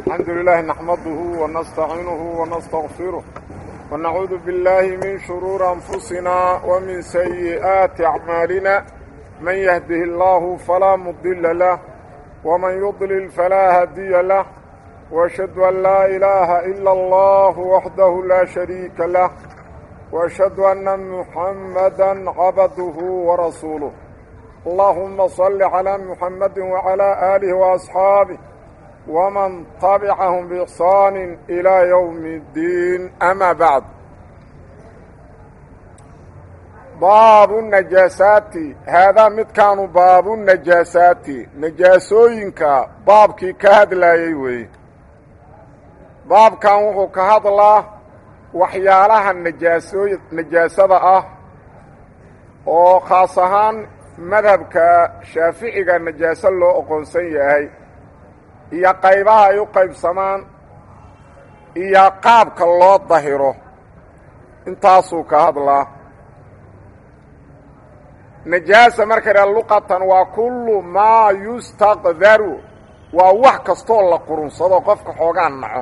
الحمد لله نحمده ونستعينه ونستغفره ونعوذ بالله من شرور أنفسنا ومن سيئات أعمالنا من يهده الله فلا مضل له ومن يضلل فلا هدي له وأشهد أن لا إله إلا الله وحده لا شريك له وأشهد أن محمدا عبده ورسوله اللهم صل على محمد وعلى آله وأصحابه ومن طبعهم بإحسان إلى يوم الدين أما بعد باب النجاسات هذا مد كانوا باب النجاسات نجاسوينك بابكي كهد لا يوي باب كان وحو كهد الله waxyaalaha najaasooy najaasada ah oo khaas ahaan madhabka shaaficiga najaaso loo oqoonsan yahay iyo qaybaha ay u qaybsamaan iyo qaabka loo dahiro intaasuu ka hadlaa najaasa marka dha luqatan waa kullu maa yustaqdaru waa wax kastoo la qurunsado qofka xoogaa naco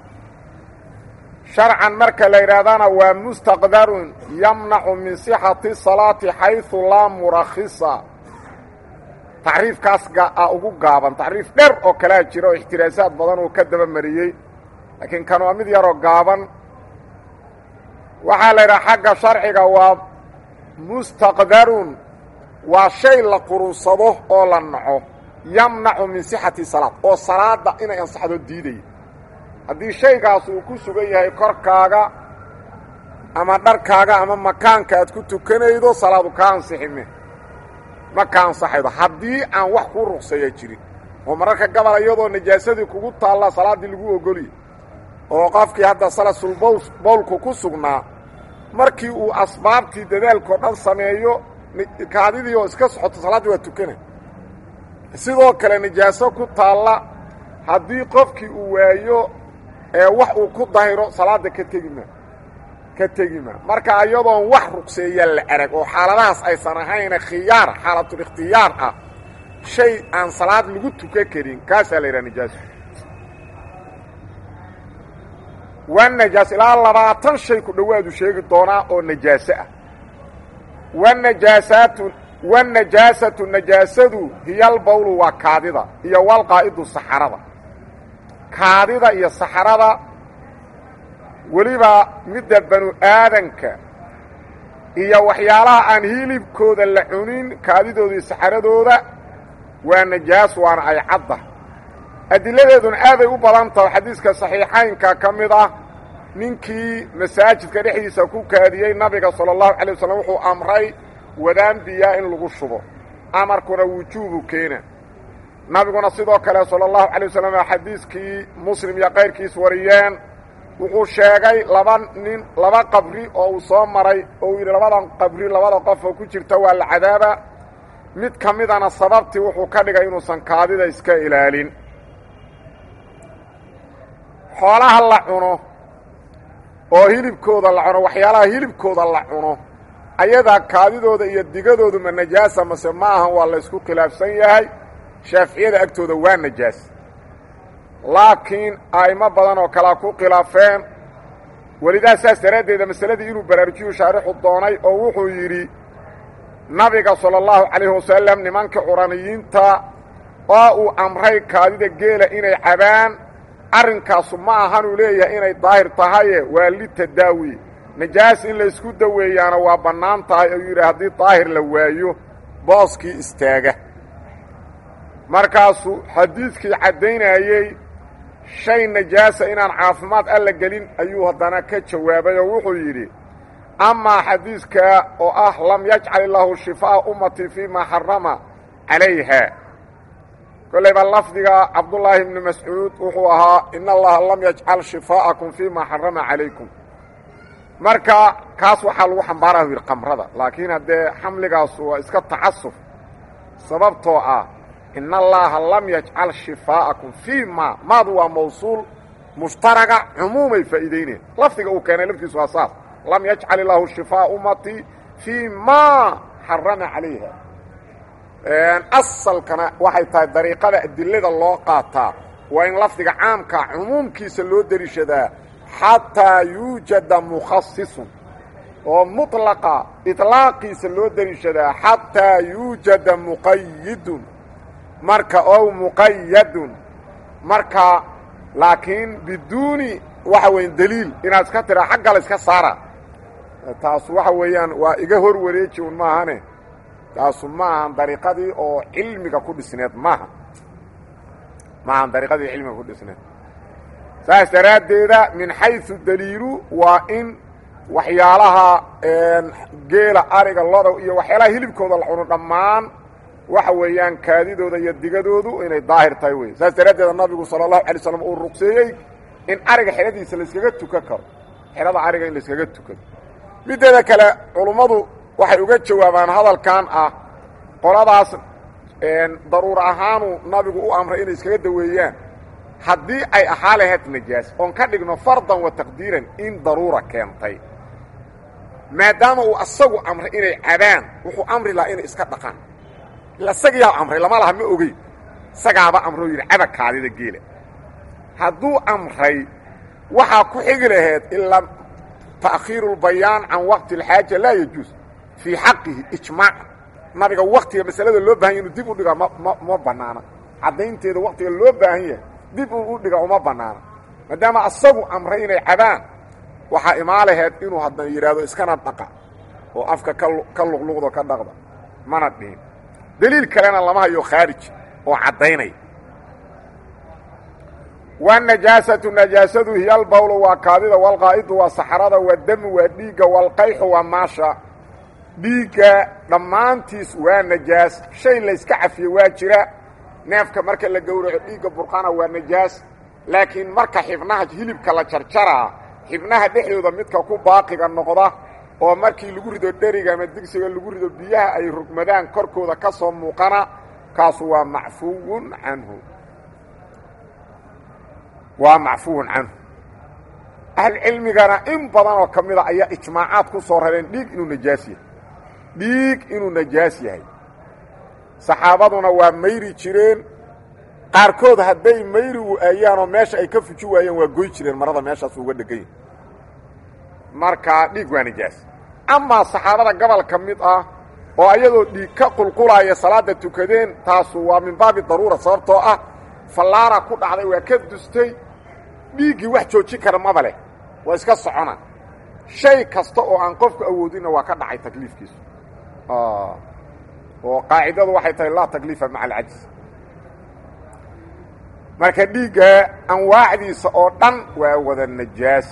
sharcan marka la yidhaahdana waa mustaqdarun yamnacu min sixati salaati xaysu laa murakhisa tacriifkaas a ugu gaaban tacriif dher oo kalea jira oo ixtiraasaad badan uu ka daba mariyey laakiin kan waa mid yaroo gaaban waxaa la yidhaha xagga sharciga waa mustaqdarun waa shay la qurunsado oo la naco yamnacu min sixati salaad oo salaada inay ansaxdo diidaya haddii shaygaas uu ku sugan yahay korkaaga ama dharkaaga ama makaanka aad ku tukanaydo salaadu kaa ansixime ma ka ansaxaydo haddii aan wax kuu ruqseeya jirin oo mararka gabal iyadoo najaasadii kugu taalla salaaddii lagu ogoliye oo qofkii hadda salasul bowl bowlku ku sugnaa markii uu asbaabtii dadaalkao dhan sameeyo kaadidii oo iska socoto salaaddii waa tukana sidoo kale najaaso ku taalla haddii qofkii uu waayo ee wax uu ku dahiro salaada ka tegi ma ka tegi ma marka iyadoon wax ruqseeya la arag oo xaaladahaas aysan ahayna khiyaar xaalatul ikhtiyaar ah shay aan salaad lagu tukan karin kaasaa la yidhaha najaaso waa najaas ilaa labaatan shay ku dhowaadu sheegi doonaa oo najaaso ah wanajaasaatu wanajaasatu najaasadu hiyalbawlu waa kaadida iyo walqaa'idu saxarada kaadida iyo saxarada weliba midda banu aadanka iyo waxyaalaha aan hilibkooda la cunin kaadidooda iyo saxaradooda waa najaas waana ay cadda adiladeeduna aaday u badan taho xadiiska saxiixaynka ka mid ah ninkii masaajidka dhexdiisa ku kaadiyey nabiga sala allahu calay wasalam wuxuu amray wadaan biyaa in lagu shubo amarkuna wujuubu keena nabiguna sidoo kale sala allahu calay wasalam xadiiskii muslim iyo kayrkiis wariyeen wuxuu sheegay laba nin laba qabri oo uu soo maray oo uu yidhi labadan qabri labada qof oo ku jirta waa la cadaaba mid ka midana sababtii wuxuu ka dhigay inuusan kaadida iska ilaalin xoolaha la cuno oo hilibkooda la cuno waxyaalaha hilibkooda la cuno ayadaa kaadidooda iyo digadoodu ma najaasa mase ma ahan waa la ysku khilaafsan yahay shaaficiyada agtooda waa najaas laakiin a'imo badan oo kalea ku khilaafeen welidaa saas daraaddeeda masaladii inuu baraarujiyu shaarixu doonay oo wuxuu yidhi nabiga sala allahu calayhi wasalam nimanka curaniyiinta oo uu amray kaadida geela inay cabaan arrinkaasu ma ahanuu leeyahay inay daahir tahaye waa litadaawi najaas in laysku daweeyaana waa bannaan tahay ayuu yidhi haddii daahir la waayo booskii istaaga markaasuu xadiidkii caddaynayey shay najaasa inaan caafimaad alla gelin ayuu haddana ka jawaabay oo wuxuu yidhi amaa xadiidka oo ah lam yajcal illaahu shifaa'a ummatii fii maa xarama calayha kollayba lafdiga cabdullaahi ibni mascuud wuxuu ahaa in allaha lam yajcal shifaa'akum fii maa xarama calaykum marka kaas waxaa lagu xambaaraya u yidhi qamrada laakiin haddee xamligaasu waa iska tacasuf sababtoo ah in allaha lam yajcal shifaa'akum fii ma maadu waa mawsuul mushtaraga cumuumay faa'iideyneen lafdiga uu keenay laftiisu waa saas lam yajcal illaahu shifaa'a ummatii fii ma xarama calayha asalkana waxay tahay dariiqada adilada loo qaataa waa in lafdiga caamka cumuumkiisa loo deliishadaa xataa yuujada mukhasisun oo muطlaqa iطlaaqiisa loo deliishadaa xataa yuujada muqayidun marka ow muqayadun marka laakiin biduuni waxa weya deliil inaad iska tiraa xagga la iska saara taas waxa weeyaan waa iga hor wareeji un maahane taasu ma ahan dariiqadii oo cilmiga ku dhisneed maaha ma ahan dariiqadii cilmiga ku dhisneed saas daraaddeeda min xayثu daliilu waa in waxyaalaha geela ariga loda iyo waxyaalaha hilibkooda la cuno dhammaan waxa weeyaan kaadidooda iyo digadoodu inay daahir tahay wey saas daraaddeeda nabigu salى الlahu alay slam uu ruqseeyey in ariga xeradiisa layskaga tukan karo xerada ariga in layskaga tukado mideeda kale culummadu waxay uga jawaabaan hadalkan ah qoladaas daruur ahaanu nabigu u amray inay iskaga daweeyaan haddii ay ahaa lahayd najaas oon ka dhigno fardan wa taqdiiran in daruura keentay maadaama uu asagu amray inay cabaan wuxuu amri lahaa inay iska dhaqaan ila isagiyaa amray lama laha ma ogeyn isagaaba amroo yidhi caba kaadida geela hadduu amray waxaa ku xigi lahayd ilaa ta'khiiru اlbayaan can waqti اlxaaja laa yajuus fii xaqihi ijmaaca nabiga waktiga masalada loo bahan ya inuu dib u dhiga ma ma ma banaana caddaynteeda waktiga loo baahan yahay dib uu u dhiga uma banaana maadaama asagu amray inay cabaan waxaa imaa laheyd inuu haddana yidhaahdo iskana dhaqa oo afka ka ka luqluqdo ka dhaqda mana dhihin deliil kalena lama hayo khaarij oo caddaynaya wanajaasatu najaasadu hiya albawlu waa kaadida walqaa'idu waa saxrada wadamu waa dhiigga walqayxu waa maasha dhiigga dhammaantiis waa najaas shay layska cafiyo waa jira neefka marka la gowraco dhiigga burqana waa najaas laakiin marka xibnaha hilibka la jarjaraa xibnaha dhexdooda midka ku baaqiga noqda oo markii lagu rido dheriga ama digsiga lagu rido biyaha ay rugmadaan korkooda ka soo muuqana kaasu waa macfuwun canhu waa macfuwun canhu ahlcilmigana in badan oo ka mida ayaa ijmaacaad ku soo rareen dhiig inuu najaas yahay dhiig inuu najaas yahay saxaabaduna waa mayri jireen qaarkood hadday mayri waayaanoo meesha ay ka fuji waayeen waa goy jireen marada meeshaas uga dhegan yahay marka dhiig waa najaas amaa saxaabada gobol ka mid ah oo ayadoo dhiig ka qulqulaaya salaada tukadeen taasu waa min baabi daruura sababtoo ah fallaara ku dhacday waa ka dustay dhiiggii wax joojin kara maba leh waa iska socona shay kasta oo aan qofku awoodinna waa ka dhacay takliifkiisu oo qaacidadu waxay tahay laa takliifa maca alcajis marka dhiigga anwaacdiisa oo dhan waa wada najaas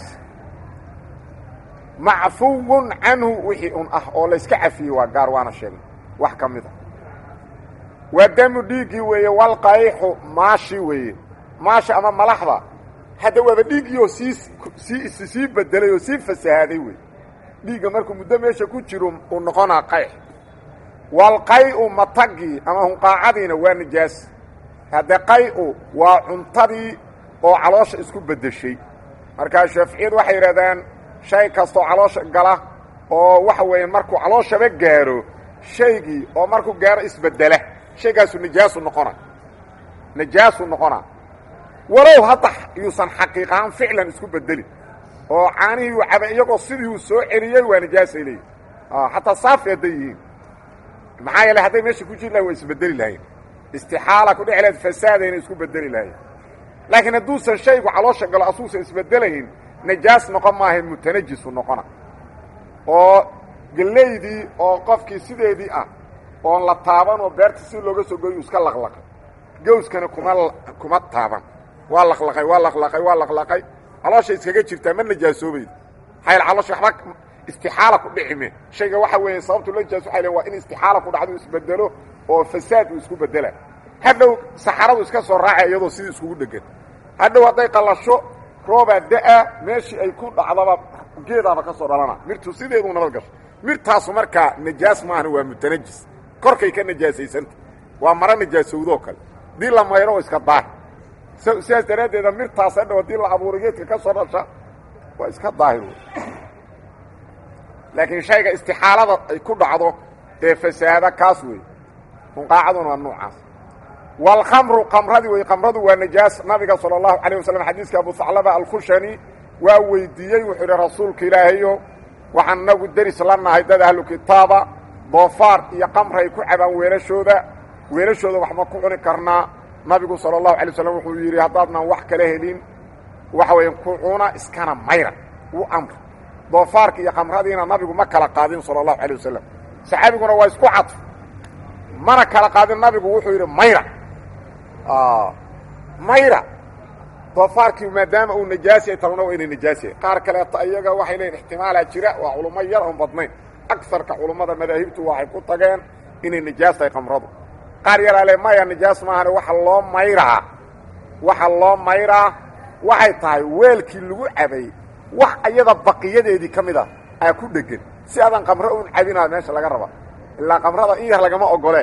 macfuwun canhu wixii un ah oo layska cafiyey waa gaar waana sheegnay wax ka mid a waa damu dhiiggii weeye walqayxu maashi weeye maashi ama malaxda hadda waaba dhiiggiioo sii sii sii bedelay oo sii fasahaaday wey dhiigga markuu muddo meesha ku jiro uu noqonaa qayx walqay-u matagii ama hunqaacadiina waa najaas hadde qay-u waa cuntadii oo caloosha isku beddeshay markaa shaaficiyadu waxay yidhahdaan shay kastoo caloosha gala oo waxa weeye markuu calooshaba gaaro shaygii oo markuu gaaro isbeddela shaygaasu najaasu noqona najaasu noqona walow hadda yuusan xaqiiqahaan ficlan isku bedelin oo caanihii uu caba iyagoo sidii uu soo celiyey waa najaasay leeyihin xataa saafi hadday yihiin maxaa yeele hadday meesha ku jiri lahay waa isbedeli lahayn istixaala ku dheci lahayd fasaadayna isku bedeli lahayn laakiin hadduusan shaygu caloosha galo asuusan isbedelayn najaas noqon maahayn mutanajisu noqona oo gelaydii oo qofkii sideedii ah oon la taaban oo beerta si looga soo goyu iska laqlaqay gawskana kuma kuma taaban waa laqlaqay waa laqlaqay waa laqlaqay caloosha iskaga jirtaa ma najaasoobayda maxaa caloosha waxba istixaala ku dhici me shayga waxa weeye sababtu la najaas waxay le waa in istixaala ku dhacdo isbedelo oo fasaad uu isku bedela hadhow saxaradu iska soo raacay iyadoo sidii iskugu dhegan hadhow hadday qallasho roobaa da-a meeshii ay ku dhacdaba geedaaba ka soo dhalana mirtu sideeduu nabad gasho mirtaasu markaa najaas maahan waa mutanajis korkay ka najaasaysanta waa maro najaasowdoo kale dii la mayro oo iska daahir sidaas daraaddeeda mirtaas hadhow haddii la abuuray geedka ka soo dhasha waa iska daahir laakiin shayga istixaalada ay ku dhacdo ee fasaada kaas wey hunqaacaduna waa nuucaas wاlkamru kamradii wey kamradu waa najaas nabiga salى الlahu عalيه waslm xadiiska abu haclaba alkhushani waa weydiiyey wuxuu yidhi rasuulka ilaahayo waxaan nagu deris la nahay dad ahlu kitaaba doofaar iyo kamray ku cabaan weelashooda weelashooda wax ma ku cuni karnaa nabigu salى الlahu alay slam wuxuu yidhi haddaadnan wax kala helin waxa weya ku cuna iskana mayra u amr doofaarka iyo kamradiina nabigu ma kala qaadin salى الlahu alيه wasalam saxaabiguna waa isku cadf mana kala qaadin nabigu wuxuu yidhi mayra mayra doofaarkii maadaama uu najaasi ay talona waa inay najaasi qaar kaleeto iyaga waxay leeyiin ixtimaalaa jira waa culummo yar oon badnayn agarka culummada madaahibtu waxay ku tageen inay najaas tahay kamradu qaar yaraa le maya najaas maahane waxa loo mayraa waxa loo mayraa waxay tahay weelkii lagu cabay wax iyada baqiyadeedii ka mid a aa ku dhegan si adan kamro un cabinaa meesha laga raba ilaa kamrada in yar lagama ogole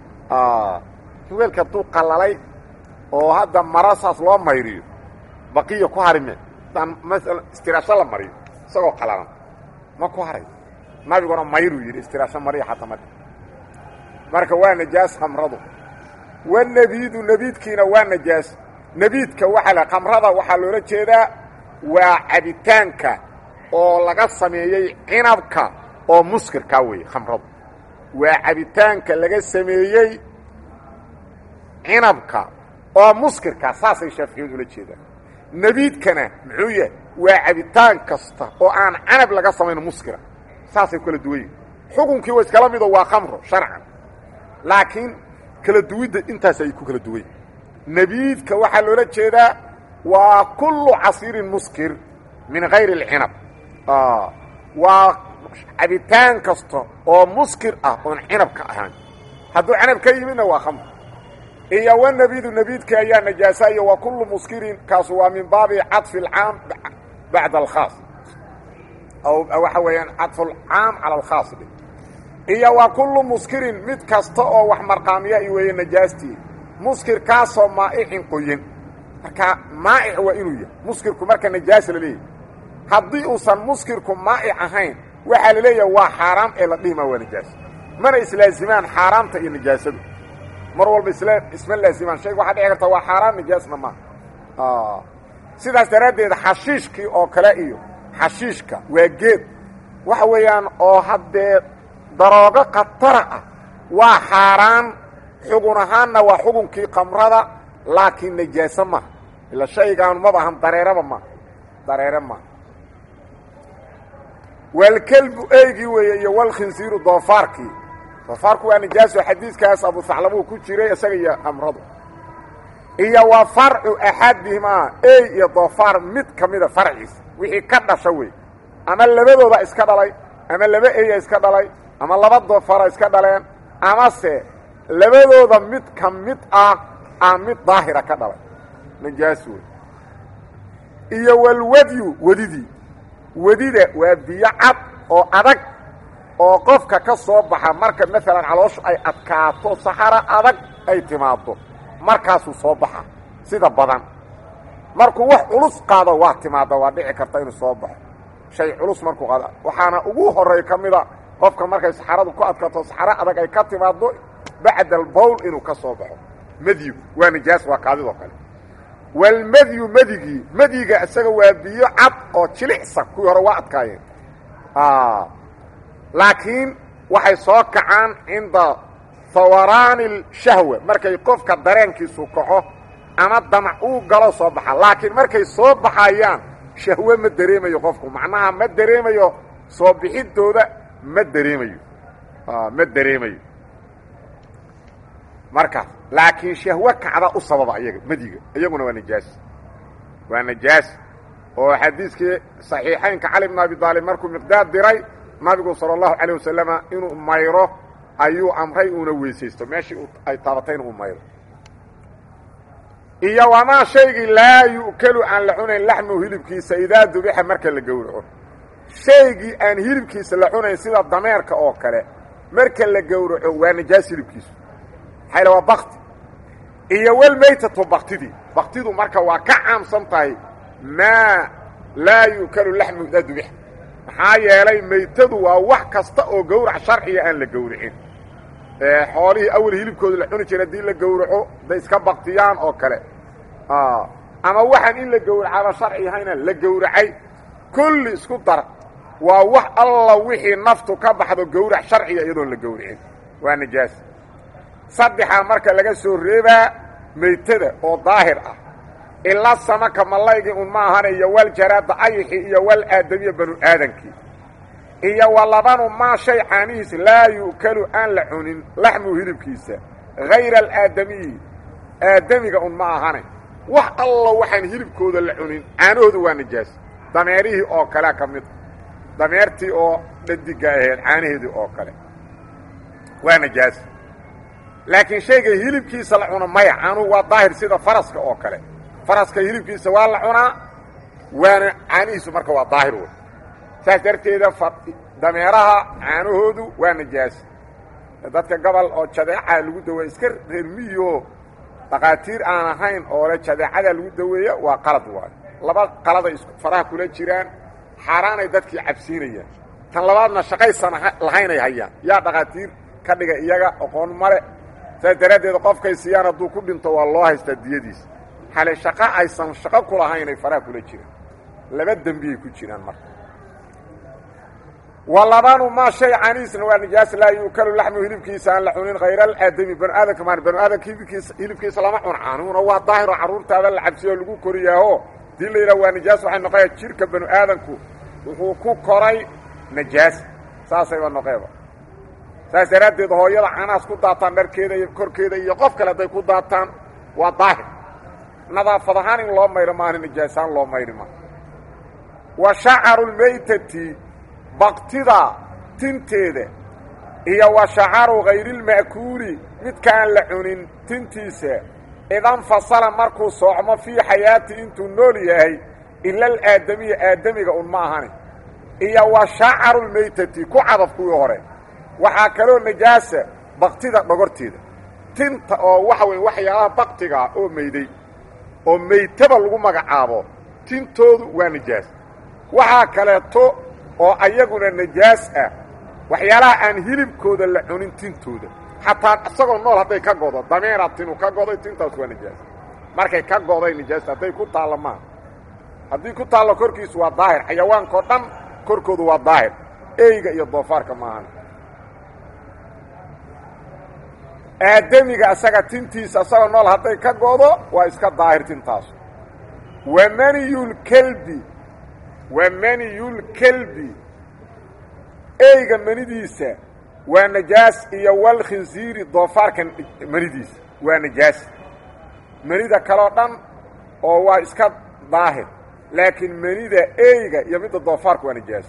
weelka hadduu qalalay oo hadda mara saas loo mayriyo baqiya ku harime hadaan maala istiraasho la mariyo isagoo qalalan ma ku haray nabiguna mayruu yidhi istiraasho mariya xataa mari marka waa najaas kamradu wanebiidu nebiidkiina waa najaas nebiidka waxaa la kamrada waxaa loola jeedaa waa cabitaanka oo laga sameeyey cinabka oo muskirkaa weeye khamradu waa cabitaanka laga sameeyey cinabka oo muskirkaa saasay shaaficiyadu ula jeedaan nebiidkana muxuu yahay waa cabitaan kasta oo aan canab laga samayn muskira saasay kala duwan yihin xukunkii wa iskala mido waa khamro sharcan laakiin kala duwidda intaas ay ku kala duwan yihin nebiidka waxaa loola jeedaa waa kullu casiirin muskir min hayri اlcinab waa cabitaan kasta oo muskir ah oon cinab ka ahaan hadduu canab ka yimidna waa khamr iyo wnebiidu nebiidka ayaa najaasa iyo wa kullu muskirin kaasu waa min baabi caطfi اlcaam bacda alkhaas waxa weeyaan caطfu اlcaam cala alkhaas iyo wa kullu muskirin mid kasta oo wax marqaamiya i weeye najaastii muskir kaasoo maa'icin qoyan marka maa'ic waa inuu yahay muskirku marka najaas la leeyahy haddii uusan muskirku maa'ic ahayn waxaa la leeyahay waa xaaraam ee la dhihimaa waa najaas mana islaazimaan xaaraamta iyo najaasadu mar walba isla isma laazimaan shayga waxaa dhici karta waa xaaraan najaasna maaha sidaas daraaddeed xashiishkii oo kale iyo xashiishka waa geed waxa weeyaan oo haddee daroogo khatara ah waa xaaraan xugun ahaanna waa xugunkii kamrada laakiin najaaso maaha ila shaygaan maba ahan dareeraba maaha dareere maaha waalkelbu eygii weeye iyo walkhinsiiru doofaarkii doofaarku waa najaaso xadiidkaas abu haclabuu ku jiray isaga iyo kamradu iyo waa farcu axadihimaa ey iyo doofaar mid ka mida farciisa wixii ka dhasha wey ama labadooda iska dhalay ama laba eya iska dhalay ama laba doofaara iska dhaleen amase labadooda mid ka mid ah aa mid daahira ka dhalay najaas wey iyo walwadyu wedidii wedida waa biyo cad oo adag oo qofka ka soo baxa marka maalan calooshu ay adkaato saxaro adag ay timaado markaasuu soo baxa sida badan markuu wax culus qaado waa timaada waa dhici karta inuu soo baxo shay culus markuu qaado waxaana ugu horey ka mida qofka markay saxaradu ku adkaato saxaro adag ay ka timaado bacda albowl inuu ka soo baxo madyigu waa nijaas waa kaadidoo kale walmadyu madigii madyiga isaga waa biyo cad oo jilicsan kuwii hore waa adkaayeen laakiin waxay soo kacaan cinda hawaraani shahwa markay qofka dareenkiisu kaco ama damac uu galo soo baxa laakiin markay soo baxayaan shahwe ma dareemayo qofku macnaha ma dareemayo soo bixidooda ma dareemayo ma dareemayo markaas laakiin shahwe kacda u sababa iyaga madiga iyaguna waa najaas waa najaas oo xadiiskii صaxiixaynka cali bn abi aalib markuu miqdaad diray nabigu salى الlahu عalيه wasalama inuu mayro ayuu amray uuna weysaysto meeshii ay taabatay inuu mayro iyo wamaa shaygii laa yu'kelu aan la cunayn laxmuhu hilibkiisa idaa dubixa marka la gowraco shaygii aan hilibkiisa la cunayn sida dameerka oo kale marka la gowraco waa najaas hilibkiisu maxayl waa bakti iyo walmaytatu baktidii baktidu marka waa ka caamsan tahay maa laa yu'kelu laxmuhu idaa dubixa maxaa yeelay maytadu waa wax kasta oo gowrac sharciga aan la gowricin xoolihii awel hilibkooda la cuni jira haddii la gowraco day iska baktiyaan oo kale ama waxaan in la gowracaaba sharci ahayna la gowracay kulli isku dar waa wax alla wixii naftu ka baxdo gowrac sharciga iyadoon la gowracin waa nijaas saddexaa marka laga soo reebaa maytada oo daahir ah ilaa samaka mallaygii un ma ahana iyo wal jaraada ayixi iyo wal aadamiya banu aadankii iyo wa labanu maa shay caanihiis laa yu'kalu aan la cunin laxmuu hilibkiisa hayra alaadamiyi aadamiga un ma ahane wax alla waxaan hilibkooda la cunin caanahooda waa nijaas dameerihii oo kalea ka mid dameertii oo dhadiga ahayd caanaheedii oo kale waa nijaas laakiin shayga hilibkiisa la cuno maya caanuhu waa daahir sida faraska oo kale faraska hilibkiisa waa la cunaa waana caanihiisu marka waa daahir wey saas darteeda dameeraha caanahoodu waa nijaas dadka gobol oo jadeeca lagu daweeya iska reer miyo dhakhaatiir aan ahayn oo le jadeecada lagu daweeya waa qalad waayo laba qaladay is faraha kula jiraan xaaraanay dadkii cabsiinayaan tan labaadna shaqaysan lahaynay hayaan yaa dhakhaatiir ka dhiga iyaga aqoon male saas daraaddeed qofkay siiyaan hadduu ku dhinto waa loo haystaa diyadiisa xale shaqo aysan shaqo ku lahaynay faraha kula jiraan laba dembiyay ku jiraan marka walabanu maa shay caniisna waa nijaas laa yuukalu laxmu hilibkiisa aan la cunin hayra alaadami banu aadamka maan banu aadamka hilibkiisa hilibkiisa lama cun canuhuna waa daahiro carruurtaada la cabsiyo o lagu koriyaaho dii la yidhaha waa nijaas waxay noqoya jirka banu aadamku wuxuu ku koray najaas saasayba noqeeba saas daraaddeed hooyada canaas ku daataan dharkeeda iyo korkeeda iyo qof kale hadday ku daataan waa daahir nadaafad ahaan in loo mayro maaha nijaasaan loo mayri maa wa shacaru lmaytati baktida tinteeda iyo wa shacaru hayrilma'kuuli midkaan la cunin tintiisa idanfasala markuu soocmo fii xayaati intuu nool yahay ila alaadamiya aadamiga un ma ahani iyo wa shacaru lmaytati ku cadaf kuwii hore waxaa kaloo najaasa baktida dhogorteeda tinta oo waxa weeye waxyaalaha baktigaa oo mayday oo maytaba lagu magacaabo tintoodu waa najaas waxaa kaleeto oo ayaguna najaas ah waxyaalaha aan hilibkooda la cunin tintooda xataa isagoo nool hadday ka godo dameera tinu ka goday tintaas waa najaas markay ka goday najaas hadday ku taallo maa haddii ku taallo korkiisu waa daahir xayawaankao dhan korkoodu waa daahir eyga iyo doofaarka maahan aadamiga isaga tintiisa isagoo nool hadday ka godo waa iska daahir tintaasu wa maniyulkelbi wa maniyulkelbi eyga manidiisa waa najaas iyo walkhinsiiri doofaarka manidiisa waa najaas manida kaloo dhan oo waa iska daahir laakiin manida eyga iyo midda doofaarka waa najaas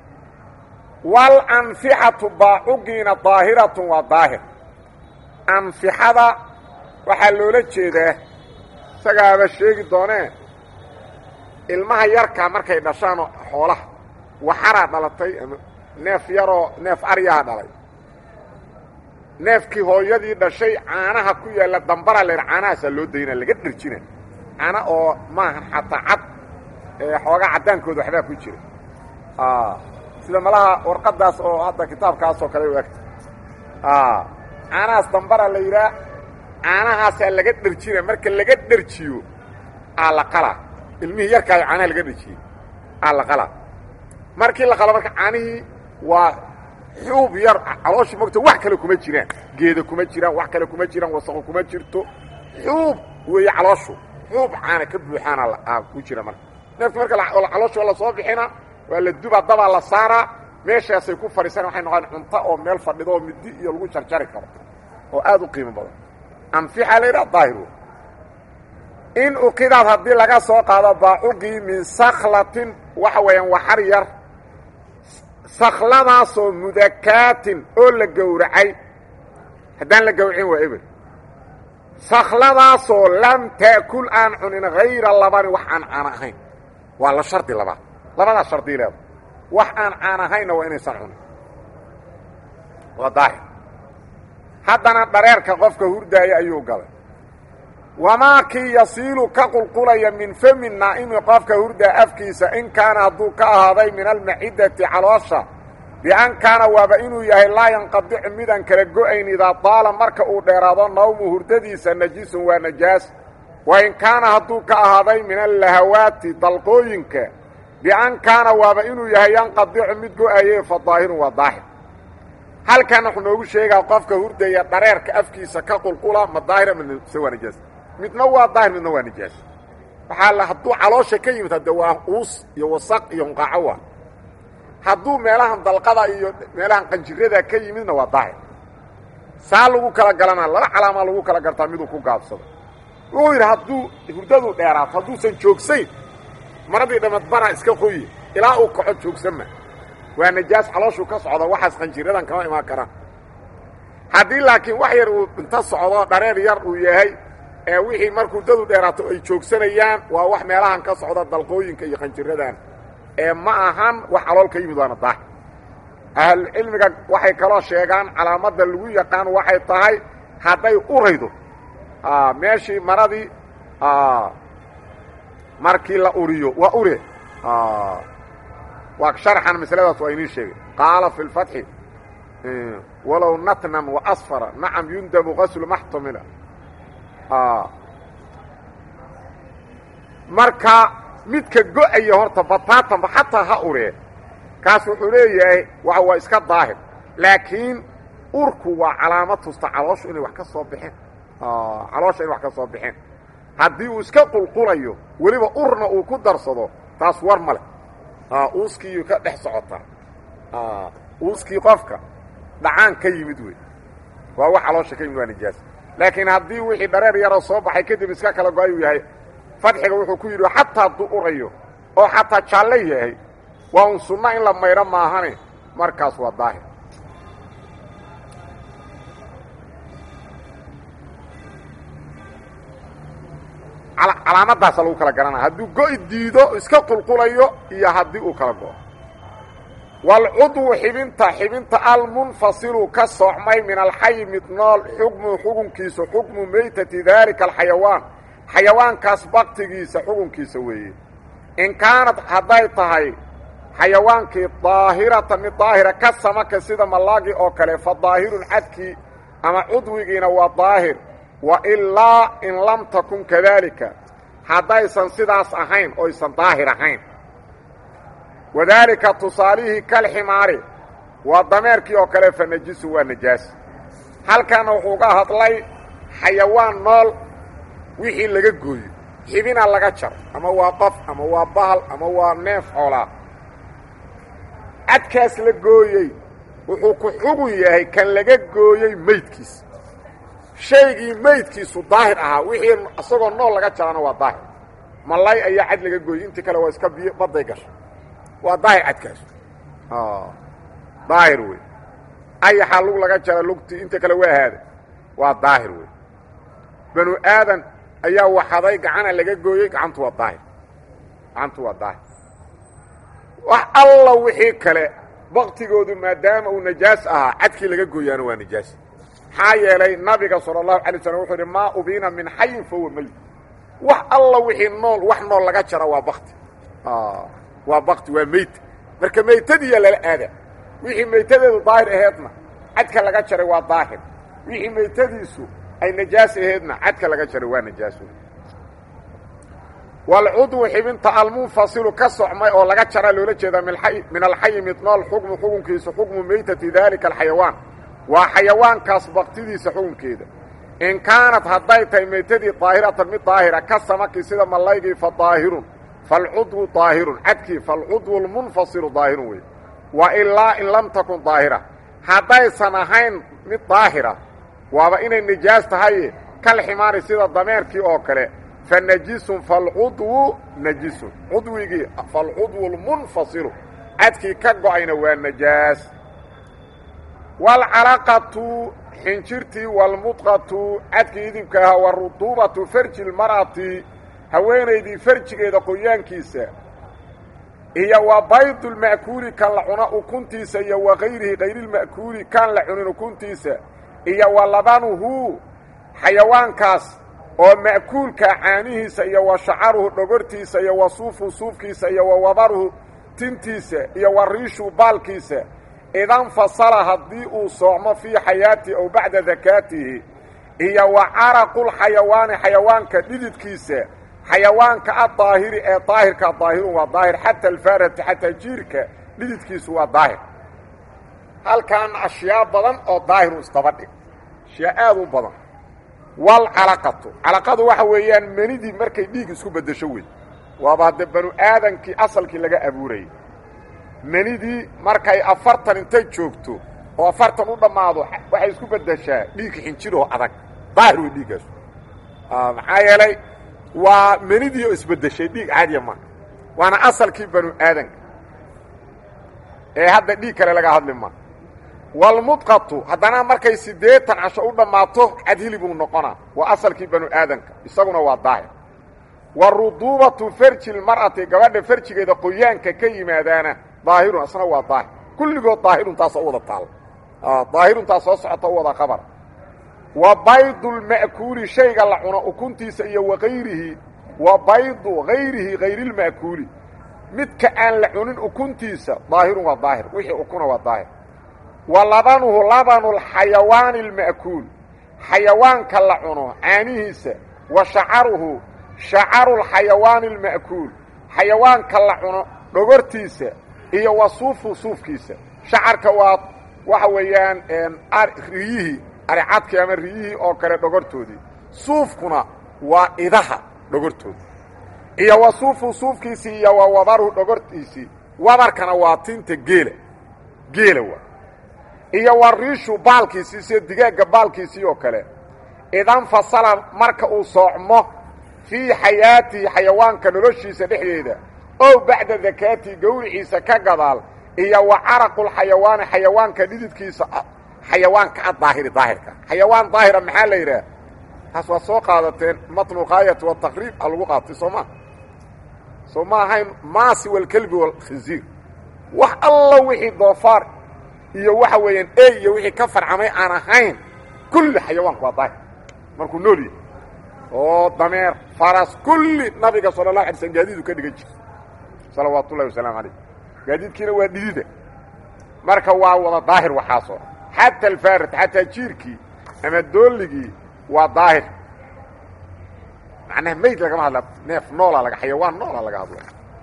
walanfixatu baacugiina daahiratun waa daahir anfixada waxaa loola jeedaa isagaaba sheegi doonee ilmaha yarkaa markay dhashaan xoolaha waxaraa dhalatay ama neef yaroo neef aryaha dhalay neefkii hooyadii dhashay caanaha ku yaalla dambara leer caanahaasaa loo daynaa laga dherjina caana oo maahan xataa cad ee xoogaa caddaankooda waxbaa ku jira sida malaha warqaddaas oo hadda kitaabkaasoo kale u egta caanahaas dambara la yidhaah caanahaasaa laga dherjina marka laga dherjiyo aa la qalaa ilmihii yarkaayo caanaha laga dherjiyey aa la qalaa markii la qalo marka caanihii waa xuub yar calooshii mogta wax kale kuma jiraan geeda kuma jiraan wax kale kuma jiraan wasaqo kuma jirto xuub weeye calooshu xuub caana ka buuxaana ku jira marka neefki marka calooshi waa la soo bixina waa la dubaa dabaa la saaraa meeshaasay ku fadhiisana waxay noqon cunto oo meel fadhido oo midi iyo lagu jarjari karo oo aad u qiimo badan anfixa la yidhaha daahir in uqidaad haddii laga soo qaado baacugii min saklatin waxa weeyaan waxar yar sakladaasoo mudakaatin oo la gowracay haddaan la gowracin waa eber sakladaasoo lam taakul aan cunin hayra labani wax aan caan ahayn waa la shardi labaad labadaa shardi leeda wax aan caan ahaynna waa inaysan cunin waa daahir haddana dhareerka qofka hurdaaya ayuu galay wamaa kii yasiilu ka qulqulaya min fami naa'imi qofka hurdaa afkiisa in kaana hadduu ka ahaaday min almacidati caloosha bian kaana waaba inuu yahay laa yanqadicu midaan kala go-ayn idaa daala marka uu dheeraado nawmu hurdadiisa najisun waa najaas wa in kaana hadduu ka ahaaday min allahawaati dalqooyinka bian kaana waaba inuu yahay yanqadicu mid go-aye fa daahirun waa daahir halkan wuxuu noogu sheegaa qofka hurdaya dhareerka afkiisa ka qulqula ma daahir ama se waa najaas midna waa daahir midna waa najaas waxaa la hadduu caloosha ka yimid hadde waa uus iyo wasaq iyo hunqaaco waa hadduu meelahan dalqada iyo meelahan qanjirada ka yimidna waa daahir saa lagu kala galanaa laba calaamaa lagu kala gartaa miduu ku gaabsado wuxuu yidhi hadduu hurdadu dheeraato hadduusan joogsayn maradii dhamadbana iska qoyi ilaa uu kaco joogsanma waa najaas calooshuu ka socda waxaas qanjiradan kama imaan karaan haddii laakiin wax yar uu inta socdo dhareer yar uu yahay ee wixii markuu hurdadu dheeraato ay joogsanayaan waa wax meelahan ka socda dalqooyinka iyo qanjiradan ee ma ahan wax calool ka yimid waana daahir ahlucilmiga waxay kaloo sheegaan calaamadda lagu yaqaan waxay tahay hadday uraydo meeshii maradii markii la uriyo waa ure waa sharxan masaladaas waa inii sheegay qaala fi اlfatxi walow natnan waasfara nacam yundabu gaslu maxtumila marka midka go-aya horta bataatanba xataa ha uree kaas wuxuu leeyahay wa waa iska daahir laakiin urku waa calaamad tusta calooshu inay wax ka soo baxeen caloosha inay wax ka soo baxeen haddii uu iska qulqulayo weliba urna uu ku darsado taas war ma leh uuskiiyu ka dhex socotaa uuskii qofka dhacaan ka yimid wey waa wax caloosha ka yimid waa nijaas laakiin haddii wixii dhareer yaroo soo baxay kadib iska kala go-ayuu yahay fadxiga wuxuu ku yidhi xataa hadduu urayo oo xataa jaalle yahay waa un sunno in la maydho maahane markaas waa daahir calaamaddaasa lagu kala garanaya hadduu go-i diido iska qulqulayo iyo haddii uu kala go-o waalcudwu xibinta xibinta almunfasilu ka soocmay min alxayi mid nool xukmu xukunkiisa xukmu maytati daalika alxayawaan xayawaankaas baktigiisa xukunkiisa weeye in kaanad hadday tahay xayawaankii daahirata mid daahira ka samaka sida mallaagii oo kale fa daahirun cadkii ama cudwigiina waa daahir wa ilaa in lam takun kadaalika haddaysan sidaas ahayn oysan daahir ahayn wadaalika tusaalihii kalximaari waa dameerkii oo kale fa najisu waa najaas halkanna wuxuu ga hadlay xayawaan nool wixii laga gooyo xibina laga jar ama waa qof ama waa bahal ama waa neef xoolaa cadkaas la gooyey wuxuu ku xugun yahay kan laga gooyey meydkiisa shaygii meydkiisu daahir ahaa wixii isagoo nool laga jarana waa daahir malay ayaa cad laga gooyey intii kale waa iska biyo badday gashay waa daahir cadkaas daahir wey ayaxaa lug laga jara lugtii inta kale waa ahaada waa daahir wey banu aadan ayaa waxaday gacana laga gooyey gacantu waa daahir gacantu waa daahir wax alla wixii kale baktigoodu maadaama uu najaas ahaa cadkii laga gooyaana waa najaas maxaa yeelay nabiga sala allahu alay slam wuxuu yidhi maa ubiina min xayin fahuwa meyd wax alla wixii nool wax nool laga jara waa bakti waa bakti waa meyd marka meytadiiya lala aada wixii meytadeedu daahir aheedna cadka laga jaray waa daahir wixii meytadiisu ay najaas aheedna cadka laga jaray waa najaas walcudwu xibinta almunfasilu ka socmay oo laga jaraa loola jeedaa min alxayi mid nool xukmu xukunkiisa xukmu meytati daalika alxayawaan waa xayawaankaas baktidiisa xukunkeeda in kaanat hadday tahay meytadii daahiratan mid daahira ka samaki sida mallaygii fa daahirun falcudwu daahirun cadkii falcudwu lmunfasilu daahirun wey wa ilaa in lam takun daahira haddaysan ahayn mid daahira waaba inay nijaas tahaye kal ximaari sida dameerkii oo kale fa najisun falcudwu najisun cudwigii falcudwu lmunfasilu cadkii ka go-ayna waa najaas waalcalaqatu xinjirtii waalmudqatu cadkii idibka ahaa waruduubatu farji lmar'ati haweenaydii farjigeeda qoyaankiisa iyo wa baydulma'kuuli kan la cuno ukuntiisa iyo wa kayrihi kayrilma'kuuli kan la cunin ukuntiisa iyo wa labanuhu xayawaankaas oo ma'kuulka caanihiisa iyo wa shacaruhu dhogortiisa iyo wa suufu suufkiisa iyo wa wabaruhu tintiisa iyo wa riishu baalkiisa idanfasala haddii uu soocmo fii xayaatihi aw bacda dakaatihi iyo wa caraqulxayawaani xayawaanka dhididkiisa xayawaanka addaahiri ee daahirka daahirun waa daahir xata alfaarati xataa jiirka dhididkiisu waa daahir halkan ashyaa badan oo daahiru isdaba dhig ashyaa aad u badan walcalaqatu calaqadu waxa weeyaan menidii markay dhiig isku beddesho wey waaba hadde banu aadankii asalkii laga abuurayay menidii markay afartan intay joogto oo afartan u dhammaado waxay isku beddeshaa dhiig xinjiroo adag daahir wey dhiiggaas maxaa yeelay waa menidii oo isbeddeshay dhiig caadiya maa waana asalkii banu aadanka ee hadda dhiig kale laga hadli maa walmudqatu haddana markay siddeetan casho u dhammaato cadhili buu noqonaa waa asalkii banu aadanka isaguna waa daahir wa ruduubatu farji lmar'ati gabadha farjigeeda qoyaanka ka yimaadaana daahirun asna waa daahir kulligood daahirun taasoo u wada taal daahirun taas soo socota u wada qabar wa baydu lma'kuuli shayga la cuno ukuntiisa iyo wa hayrihi wa baydu hayrihi hayrilma'kuuli midka aan la cunin ukuntiisa daahirun waa daahir wixii ukuna waa daahir wa labanuhu labanu lxayawaani alma'kuul xayawaanka la cuno caanihiisa wa shacaruhu shacaru lxayawaani alma'kuul xayawaanka la cuno dhogortiisa iyo wa suufu suufkiisa shacarka waa waxa weeyaan riyihii aricadkii ama riyihii oo kale dhogortoodii suufkuna waa idaha dhogortoodii iyo wa suufu suufkiisii iyo wa wabaruhu dhogortiisii wabarkana waa tinta geela geela waa iyo wa riishu baalkiisii sida digaagga baalkiisii oo kale idanfasala marka uu soocmo fii xayaatihi xayawaanka noloshiisa dhexdeeda ow bacda dakaatihi gowriciisa ka gadaal iyo wa caraqulxayawaani xayawaanka dhididkiisa xayawaanka addaahiri daahirka xayawaan daahira maxaa la yidhaah taas waad soo qaadateen matnuqaayat wataqriib a lagu qaatay soo maa soo ma ahayn maasi walkelbi walkhinziir wax alla wixii doofaar iyo waxa weeyaan ey iyo wixii ka farcamay aan ahayn kulli xayawaanku waa daahir markuu nool yahay oo dameer faras kulli nabiga sala اlahu alay slm gaadiidu ka dhigan jira salawaatu ullahi wasalaamu alayh gaadiidkiina waa dhidida marka waa wada daahir waxaasoo xata alfaarit xataa jiirkii ama doolligii waa daahir macnaha mayd lagama hadla neef noola laga xayawaan noola laga hadla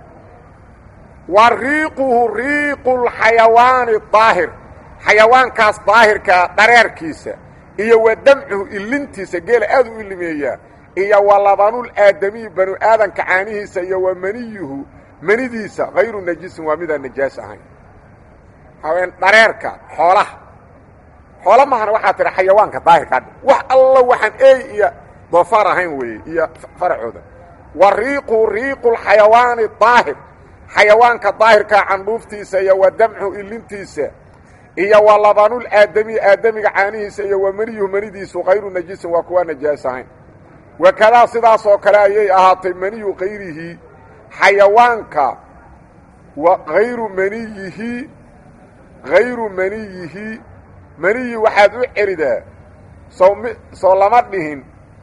wa riiquhu riiqu lxayawaani daahir xayawaankaas daahirkaa dhareerkiisa iyo wa damcuhu ilintiisa geela aad u ilimeeyaa iyo wa labanul aadamiyi banu aadanka caanihiisa iyo wa maniyuhu manidiisa hayru najisin waa midaan najaas ahayn haween dhareerka xoolaha xoola mahana waxaa tidha xayawaanka daahirkaa wax alla waxaan ey iyo doofaar ahayn weeye iyo faracooda wa riiqu riiqu lxayawaani daahir xayawaanka daahirkaa candhuuftiisa iyo wa damcu ilintiisa iyo wa labanul aadamiyi aadamiga caanihiisa iyo wa maniyuhu manidiisu hayru najisin waa kuwaa najaas ahayn wakadaa sidaas oo kale ayay ahaatay maniyu kayrihi xayawaanka wa hayru maniyihi hayru maniyihi maniyi waxaad u celidaa soo m soo lama dhihin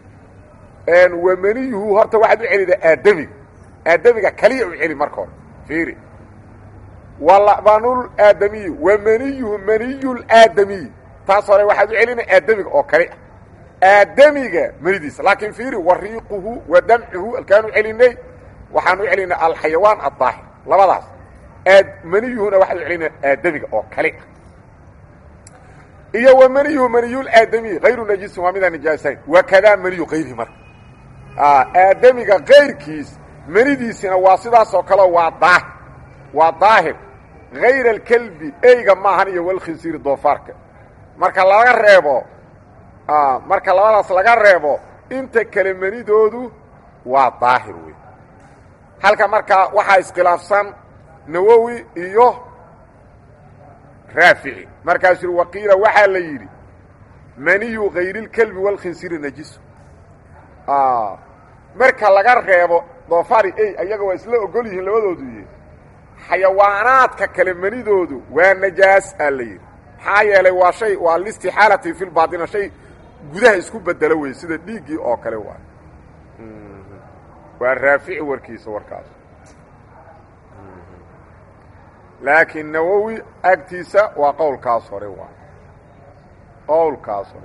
wa maniyuhu horta waxaad u celidaa aadamiga aadamiga kaliya u celi marka hore fiiri wa labanul aadamiyi wa maniyuhu maniyulaadamiyi taas hore waxaad u celina aadamiga oo kali ah aadamiga manidiisa laakiin fiiri wa riiquhu wa damcuhu alkaan u celinay waxaan u celinay alxayawaan addaahir labadaas aad maniyuhuna waxaan u celinay aadamiga oo kali ah iyo wa maniyuhu maniyulaadamiyi hayru najisin waa midaan najaasayn wakadaa maniyu kayrihi marka aadamiga kayrkiis manidiisina waa sidaas oo kale waa daahir waa daahir hayr alkelbi eyga maahan iyo walkhinsiiri doofaarka marka laga reebo marka labadaas laga reebo inta kale manidoodu waa daahir wey halka marka waxaa iskhilaafsan nawowi iyo raafici markaasuu yidhi waqiila waxaa la yidhi maniyu hayrilkelbi walkhinsiiri najisu marka laga reebo doofaari ey ayaga waa isla ogol yihiin labadoodu yihi xayawaanaadka kale manidoodu waa najaas aa la yidhi maxaa yeelay waa shay waa listixaalati fi lbaatina shay gudaha isku bedelo wey sida dhiiggii oo kale waay waa raafici warkiisa warkaas laakiin nawowi agtiisa waa qowlkaas hore waay qowlkaas hore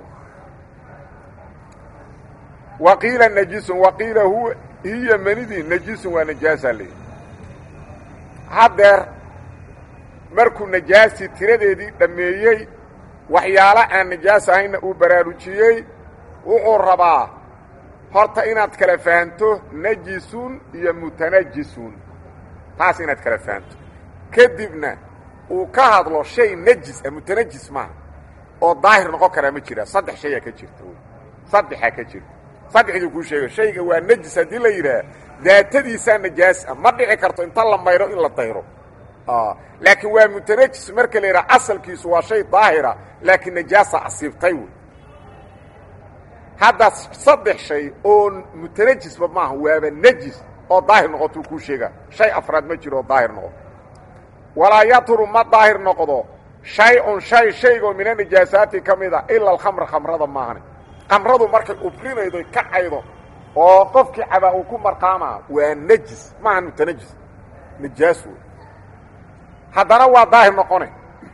wa qiila najisun wa qiila huwa hiya manidii najisun waa najaasaa leeyihi haddeer markuu najaastii tiradeedii dhammeeyey waxyaalo aan najaas ahayna uu baraarujiyey wuxuu rabaa horta inaad kala fahanto najisun iyo mutanajisun taas inaad kala fahanto kadibna uu ka hadlo shay najis ah mutanajis maaha oo daahir noqon karaa ma jira saddex shayaa ka jirta saddexaa ka jirta saddexdii kuu sheega shayga waa najis haddii la yidhaah daatadiisaa najaas ah ma dhici karto inta la mayro in la dayro laakiin waa mutanajis marka la yidhaha asalkiisu waa shay daahira laakiin najaasa asiibtay wey hadda saddex shay oo mutanajisba maaha waaba najis oo daahir noqotuu kuu sheegaa shay afraad ma jiro oo daahir noqoto walaa yaturu ma daahir noqdo shay-un shay shaygoo mina najaasaati ka mid a ila alkhamra khamrada maahane khamradu markay ubrinaydo kacaydo oo qofkii cabaa uu ku marqaamaa waa najis maaha mutanajis najaas wey haddana waa daahir noqone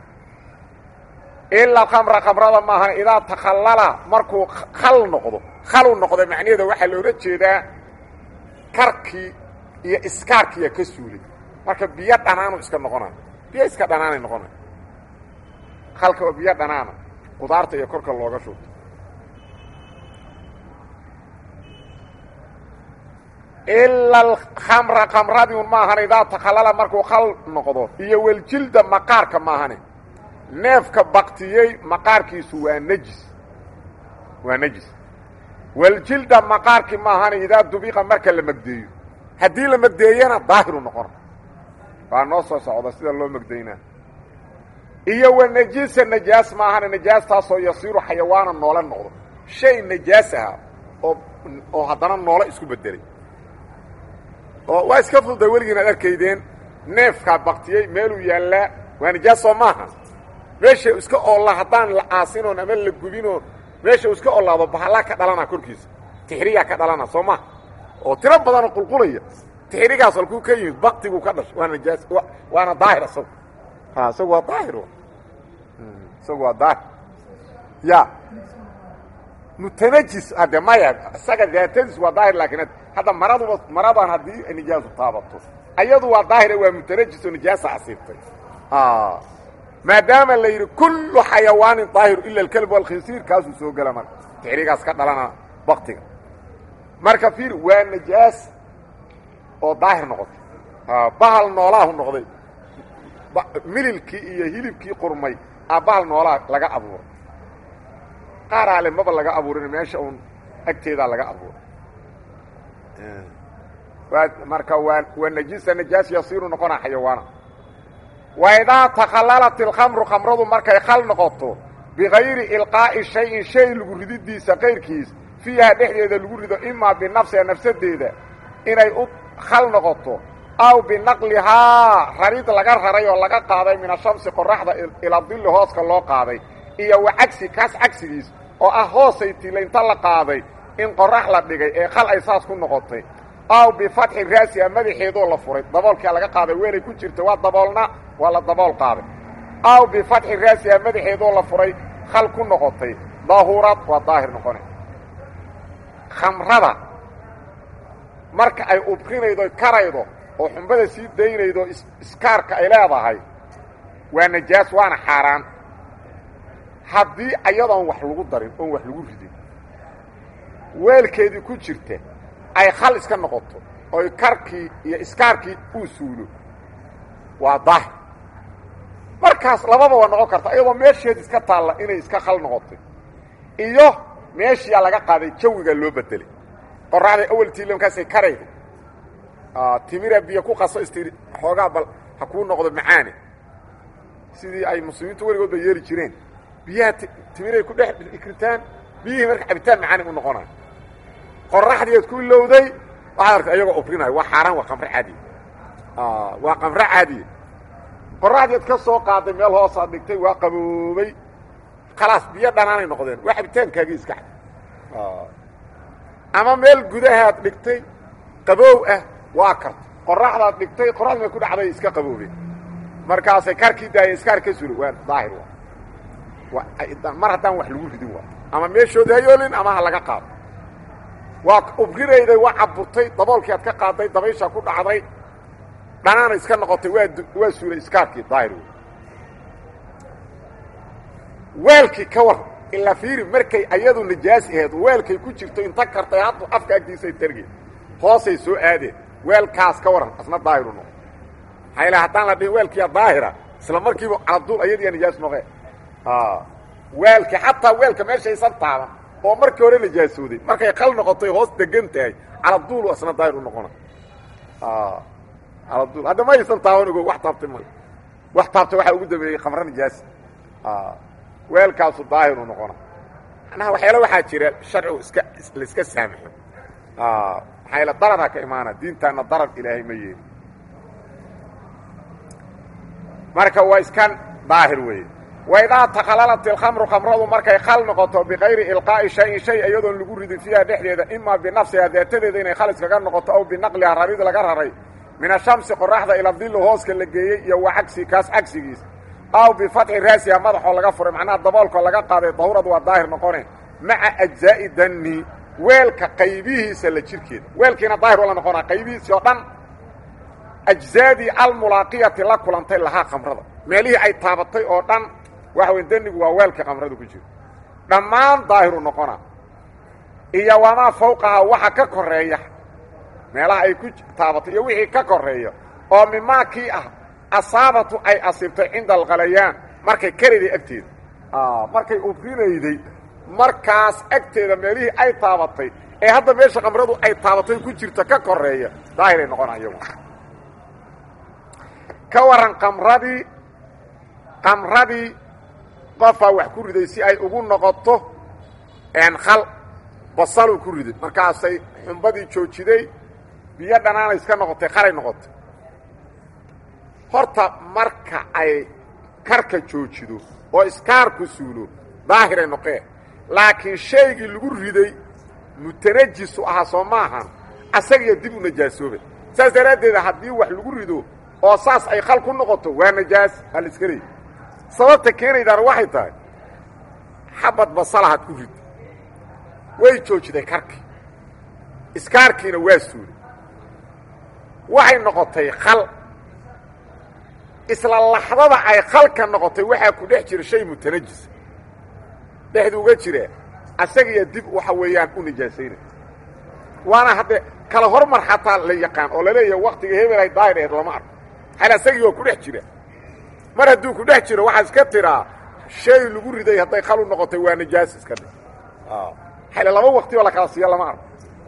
ilaa khamra khamrada maahan idaa takhallala markuu khal noqdo khalu noqdo macnaheeda waxaa loola jeedaa karkii iyo iskaarkiiya ka suulay marka biyo dhanaanu iska noqonay biyo iska dhanaanay noqonay khalka oo biyo dhanaana qudaarta iyo korka looga shubto ila alkhamra khamradii un maahane idaa takhallala markuu khal noqdo iyo weljilda maqaarka maahane neefka baktiyey maqaarkiisu waa nejis waa nejis weljilda maqaarkii maahane idaa dubiqa marka la megdeeyo haddii la megdeeyana daahiru noqona waa noo soo socda sida loo megdaynaa iyo wa najisa najaas maahane najaastaasoo yasiiru xayawaana noole noqdo shay najaas aha oo oo haddana noole isku bedelay oo waa iska fududa weligiin aad arkaydeen neefkaa baktiyey meeluu yaallaa waa najaas soo maaha meesha iska oolla haddaan la aasinoon ama la gubinoon meesha uu iska ollaado bahallaa ka dhalana korkiisa tixriyaa ka dhalana soo maha oo tiro badanoo qulqulaya tixrigaas halkuu ka yimid baktiguu ka dhashay waa najaas waana daahir isagu ha isagu waa daahir isagu waa daahir ya mutanajis hadde maya isaga daatadiis waa daahir laakiin hadda maraduba maradan haddii nijaasu taabato ayadu waa daahire waa mutanajis oo nijaasa asiibtay maadaama la yidhi kullu xayawaanin daahiru ila alkelb walkhinsiir kaasuu soo gela marka tixrigaas ka dhalana baktiga marka fiir waa najaas oo daahir noqotay bahal noolaahu noqday mililkii iyo hilibkii qurmay a bahal noolaa laga abuuray qaar ale maba laga abuurin meesha uun agteedaa laga abuuray waa marka waa waa najisa najaas yasiiru noqonaa xayawaana wa idaa takhallalat ilkhamru khamradu markay khal noqoto bikayri ilqaa'i shayin shay lagu rididiisa kayrkiis fiiha dhexdeeda lagu rido imaa binafsiha nafsadeeda inay u khal noqoto aw binaqlihaa rarid laga raray oo laga qaaday min ashamsi qoraxda ilaa dilli hooska loo qaaday iyo wa cagsi kaas cagsigiis oo ah hoosay tila inta la qaaday in qorax la dhigay ee khal ay saas ku noqotay aw bifatxi raasiha madaxeedoo la furay daboolkaa laga qaaday weelay ku jirta waa daboolna waa la dabool qaaday aw bifatxi raasiha madaxeedoo la furay khal ku noqotay daahurad waa daahir noqone khamrada marka ay ubrinaydo karaydo oo xumbada sii daynaydo iskaarka ay leedahay waa najaas waana xaaraan haddii ayadoon wax lagu darin oon wax lagu ridin weelkeedii ku jirta ay khal iska noqoto oy karkii iyo iskaarkii uu suulo waa daahir markaas lababa waa noqon karta iyadoo meesheed iska taalla inay iska khal noqotay iyo meeshiyaa laga qaaday jawiga loo bedelay qoraxday awaltiila markaasay karayda timira biyo ku qaso istiri xoogaa bal ha kuu noqdo macaane sidii ay muslimiintu weligood ba yeeli jireen biyaha timiray ku dhex ikritaan biyihii marka cabitaan macaani u noqonayo qoraxdii ad ku ilowday waxaad artay ayagoo obrinayo waa xaaraan waa qamre caadiya waa qamre caadiya qoraxdii ad ka soo qaaday meel hoosaad dhigtay waa qaboobay khalaas biyo dhanaanay noqdeen waa cabitaankaagii iska cad ama meel gudahaad dhigtay qaboow ah waa karta qoraxdaad dhigtay qoraxdii ma ku dhacday iska qaboobeen markaasay karkii daaya iskaar ka sula waa daahir mar haddaan wax lagu ridin waa ama meeshooda hayoolin ama ha laga qaado waa ubrirayday waa caburtay daboolkii aad ka qaaday dabaysha ku dhacday dhanaana iska noqotay waa waa suulay iskaarkii daahir wey weelkii ka war ilaa fiiri markay ayadu najaas aheed weelkay ku jirto inta kartay haddu afka agtiisay targeen hoosay soo aadeen weelkaas ka waran asna daahiru noqo maxaa ila haddaan la dhihin weelkiiya daahira isla markiiba caladuul ayadiiya najaas noqee weelkii xataa weelka meeshaysan taaban oo markii hore najaasooday markay qal noqotay hoos degan tahay caladuulu asna daahir u noqona caladuul hadda ma aysan taaban ogo wax taabtay ma wax taabtay waxaa ugu dambeeyey kamro najaas weelkaasu daahiru noqona macnaha waxyaala waxaa jira sharcigu iska laiska saamaxo maxaa yaele darara ka imaana diintaana darar ilaahay ma yeeli marka waa iskan daahir weeye waidaa takhalalat ilkhamru khamradu markay khal noqoto bikayri ilqaa'i shayin shay iyadoon lagu ridin fiiha dhexdeeda imaa binafsiha daatadeeda inay khal iskaga noqoto aw binaqliha rarid laga raray min ashamsi qoraxda ila dilli hooska la geeyey iyo wa cagsi kaas cagsigiis aw bifatxi raasiha madaxoo laga furay macnaha daboolkoo laga qaaday dahuradu waa daahir noqone maca ajzaa'i danni weelka qaybihiisa la jirkeeda weelkiina daahir wala noqonaa qaybihiisii oo dhan ajzaadii almulaaqiyati la kulantay lahaa khamrada meelihii ay taabatay oo dhan waxa wey danigu waa weelka khamrada ku jiro dhammaan daahiru noqona iyo wamaa fawqaha waxa ka koreeya meelaha ay ku taabatay iyo wixii ka koreeya oo mimaa kii ah asaabatu ay asiibtay cinda alkhalayaan markay karayday agteeda markay ubrinayday markaas agteeda meelihii ay taabatay ee hadda meesha khamradu ay taabatay ku jirta ka koreeya daahiray noqona iyagu ka waran kamradii kamradii qofaa wax ku riday si ay ugu noqoto khal basaluu ku riday markaasay xumbadii joojiday biyo dhanaanay iska noqotay khalay noqotay horta marka ay karka joojido oo iskaarku suulo daahiray noqee laakiin shaygii lagu riday mutanajisu ahaa soo maahan asagiyo dib u najaasoobay saas daraaddeeda haddii wax lagu rido oo saas ay khal ku noqoto waa najaas aa la iska leeyay sababta keenaydaana waxay tahay xabad basalahaad ku rid way joojiday karkii iskaarkiina waa suulay waxay noqotay khal isla laxdada ay khalka noqotay waxaa ku dhex jira shay mutanajisa dhexdu uga jira asagiya dib waxa weeyaan u najaasaynay waana hadde kala hormar xataa la yaqaan oo laleeyahay waktiga hebel ay daahir aheed lama arko hal asagii waa ku dhex jira mar hadduu ku dhex jiro waxaa iska tiraa shay lagu riday hadday khal u noqotay waa najaas iska dhig hale laba wakti oo la kala siiyo lama arko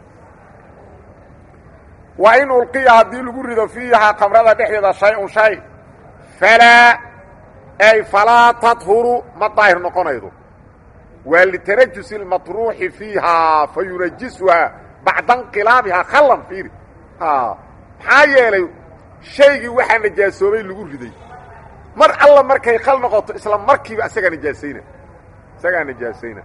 wa in ulqiya haddii lagu rido fiihaa kamrada dhexdeeda shay-un shay falaa ay falaa tadhuru ma daahir noqonaydo waa litanajusi اlmatruuxi fiihaa fa yunajisuhaa bacda inqilaabihaa khallan fiiri maxaa yeelay shaygii waxaa najaasoobay lagu riday mar alla markay khal noqoto isla markiiba isagaa najaasayna isagaa najaasayna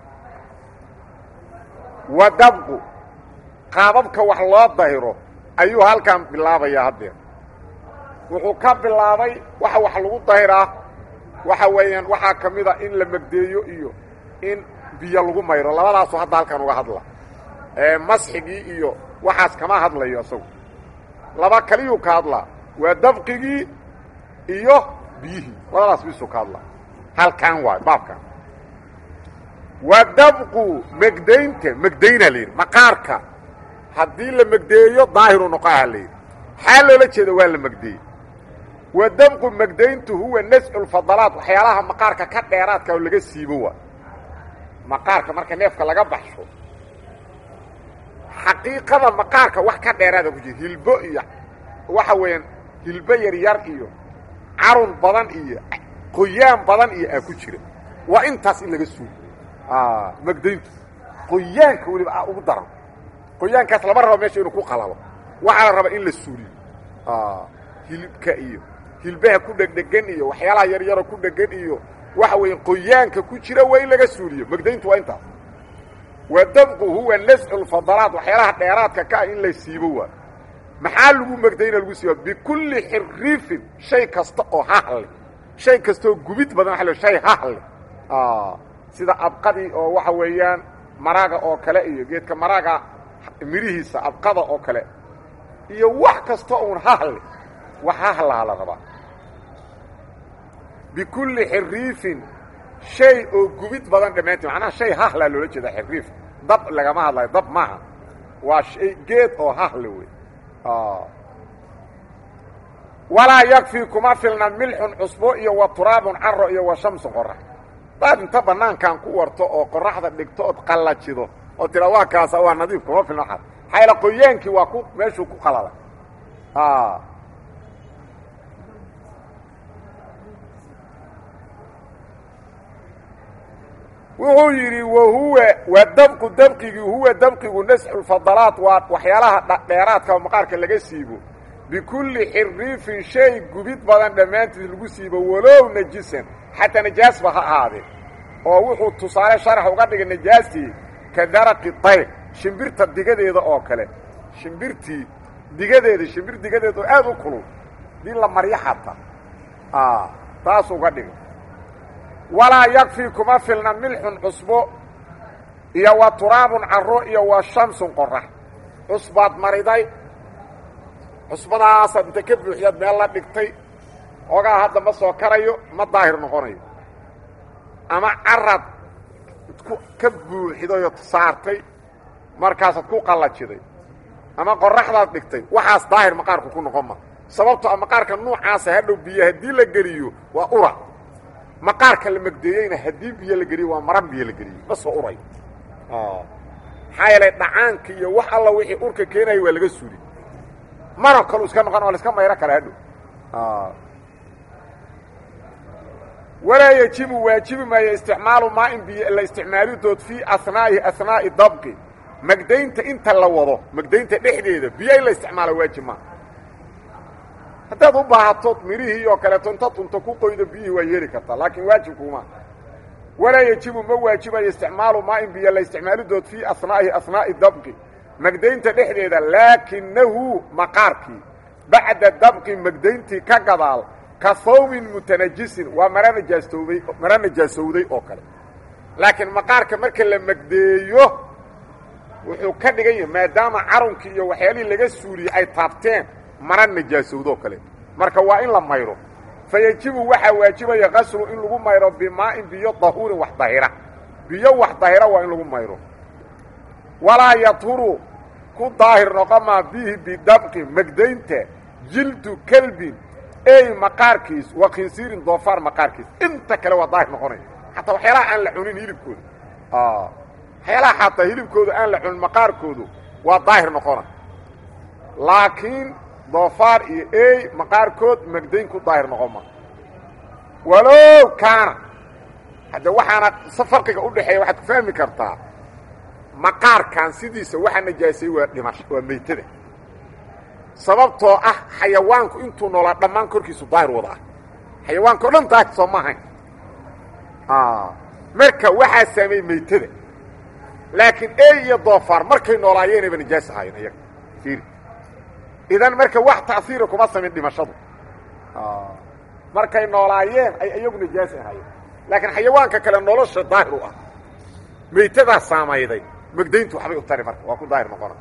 wa dabqu qaababka wax loo dahiro ayuu halkan bilaabayaa haddeer wuxuu ka bilaabay waxa wax lagu dahiraa waxa weeyaan waxaa ka mida in la megdeeyo iyo in biyo lagu mayro labadaasoo hadda halkan uga hadla masxigii iyo waxaas kama hadlayo isagu laba kaliyuu ka hadlaa waa dabqigii iyo biyihii labadaas bisuu ka hadlaa halkan waay baabkan waa dabqu megdaynta megdayna la yidhi maqaarka haddii la megdeeyo daahiru noqoaha la yidhi xaa loola jeeda waa la megdeeyey wa dabqu megdayntu huwa nascu lfadalaat waxyaalaha maqaarka ka dheeraadka oo laga siibo waa maqaarka marka neefka laga baxsho xaqiiqada maqaarka wax ka dheeraada ku jira hilbo iyo waxa weeyaan hilbo yaryar iyo carun badan iyo qoyaan badan iyo aa ku jira waa intaas in laga suulo megdayntu qoyaanka weliba a ugu daran qoyaankaas lama rabo meesha inuu ku qalalo waxaa la rabaa in la suuliyo hilibka iyo hilbaha ku dhegdhegan iyo waxyaalaha yaryaroo ku dhegan iyo waxa weeye qoyaanka ku jira waa in laga suuliyo megdayntu waa intaas wa dabqu huwa nascu lfadalaat waxyaalaha dheeraadka ka ah in la siibo waa maxaa lagu megdayna lagu siiba bikulli xiriifin shay kasta oo hahle shay kastaoo gubid badan waa shay hahle sida abqadii oo waxa weeyaan maraaga oo kale iyo geedka maraaga mirihiisa abqada oo kale iyo wax kasta uun hahle wax hahlaha la rabaa bikulli xiriifin shay oo gubid badan dhammaantii macnaha shay hahlaa loola jeeda xiriif dab lagama hadlayo dab maaha waa shay geed oo hahle wey walaa yakfii kuma filna milxun cusbo iyo wa turaabun caro iyo wa shamsu qorax daad inta banaankan ku warto oo qoraxda dhigto ood qallajido oo tira waa kaasa waa nadiif kuma filna waxaad xayla qoyaankii waa ku meeshuu ku qalalay wuxuu yidhi wahuwa waa dabqu dabqigii huwa dabqigu nasxulfadalaat waa waxyaalaha dheeraadka oo maqaarka laga siibo bikulli xiriifin shay gubid badan dhammaantiis lagu siibo walow najisan xataa najaasba ha ahaadee oo wuxuu tusaale sharax uga dhigay najaastii ka daraqi dayr shimbirta digadeeda oo kale shimbirtii digadeeda shimbir digadeeda oo aad u kulul dii la maryo xataa taas uga dhigay walaa yakfii kuma filna milxun cusbo iyo wa turaabun caro iyo wa shamsun qorax cusbaad mariday cusbadaasaad inta ka buuxyaad meel la dhigtay ogaa hadda ma soo karayo ma daahir noqonayo ama carad ku ka buuxidayo saartay markaasaad ku qallajiday ama qoraxdaad dhigtay waxaas daahir maqaarku ku noqon ma sababto a maqaarka nuucaasa hadhow biyo haddii la geliyo waa ura maqaarka la megdeeyeyna haddii biyo la geliyo waa maran biyo la geliyo ma soo uray maxaa yeelay dhacaanka iyo wax alla wixii urka keenaya waa laga suuli maro kalu iska noqon waa la iska mayro kale hadhow walaa yajibu waajibi maayo isticmaalu maain biyo la isticmaalidood fii anaa'i anaa'i dabqi megdaynta inta la wado megdaynta dhexdeeda biyo in la isticmaalo waajib maa haddaad u baahato mirihii oo kaleeto inta tunto ku qoydo biyihii waa yeeli kartaa laakiin waajibkuuma walaa yajibu ma waajibayo isticmaalu maain biyo la isticmaalidood fii anaa'i anaa'i dabqi megdaynta dhexdeeda laakinahu maqaarkii bacda dabqi megdayntii ka gadaal ka hawmin mutanajisin waa mara najaastoobay mara najaasowday oo kale laakiin maqaarka marka la megdeeyo wuxuu ka dhigan yahay maadaama carunkii iyo waxyaalihii laga suuliyey ay taabteen mara najaasowdoo kale marka waa in la mayro fa yajibu waxaa waajibaya qaslu in lagu mayro bimaa'in biyo dahuurin wax dahira biyo wax dahira waa in lagu mayro walaa yadhuru ku daahir noqomaa bihi bidabqi megdaynta jildu kelbin ey maqaarkiis wa khinsiirin doofaar maqaarkiis inta kale waa daahir noqonaya xataa waxyaalaha aan la cunin hilibkooda waxyaalaha xataa hilibkooda aan la cunin maqaarkoodu waa daahir noqona laakiin doofaar iyo ey maqaarkood megdayn ku daahir noqon ma walow kaana hadde waxaana se farqiga u dhexeeya waxaad ku fahmi kartaa maqaarkan sidiisa waxa najaasay waa dhimasho waa meytada sababtoo ah xayawaanku intuu noolaa dhammaan korkiisu daahir wada ah xayawaanka o dhan daahir soo ma ahayn marka waxaa saameeyey meytada laakiin ey iyo doofaar markay noolaayeenayba najaas ahaayeen iyaga fiiri idan marka wax ta'hiira kuma samayn dhimashadu markay noolaayeen ay iyagu najaas ahaayeen laakiin xayawaanka kale nolosha daahir u ah meytadaa saamayday megdayntu waxbay u tari marka waa ku daahir noqona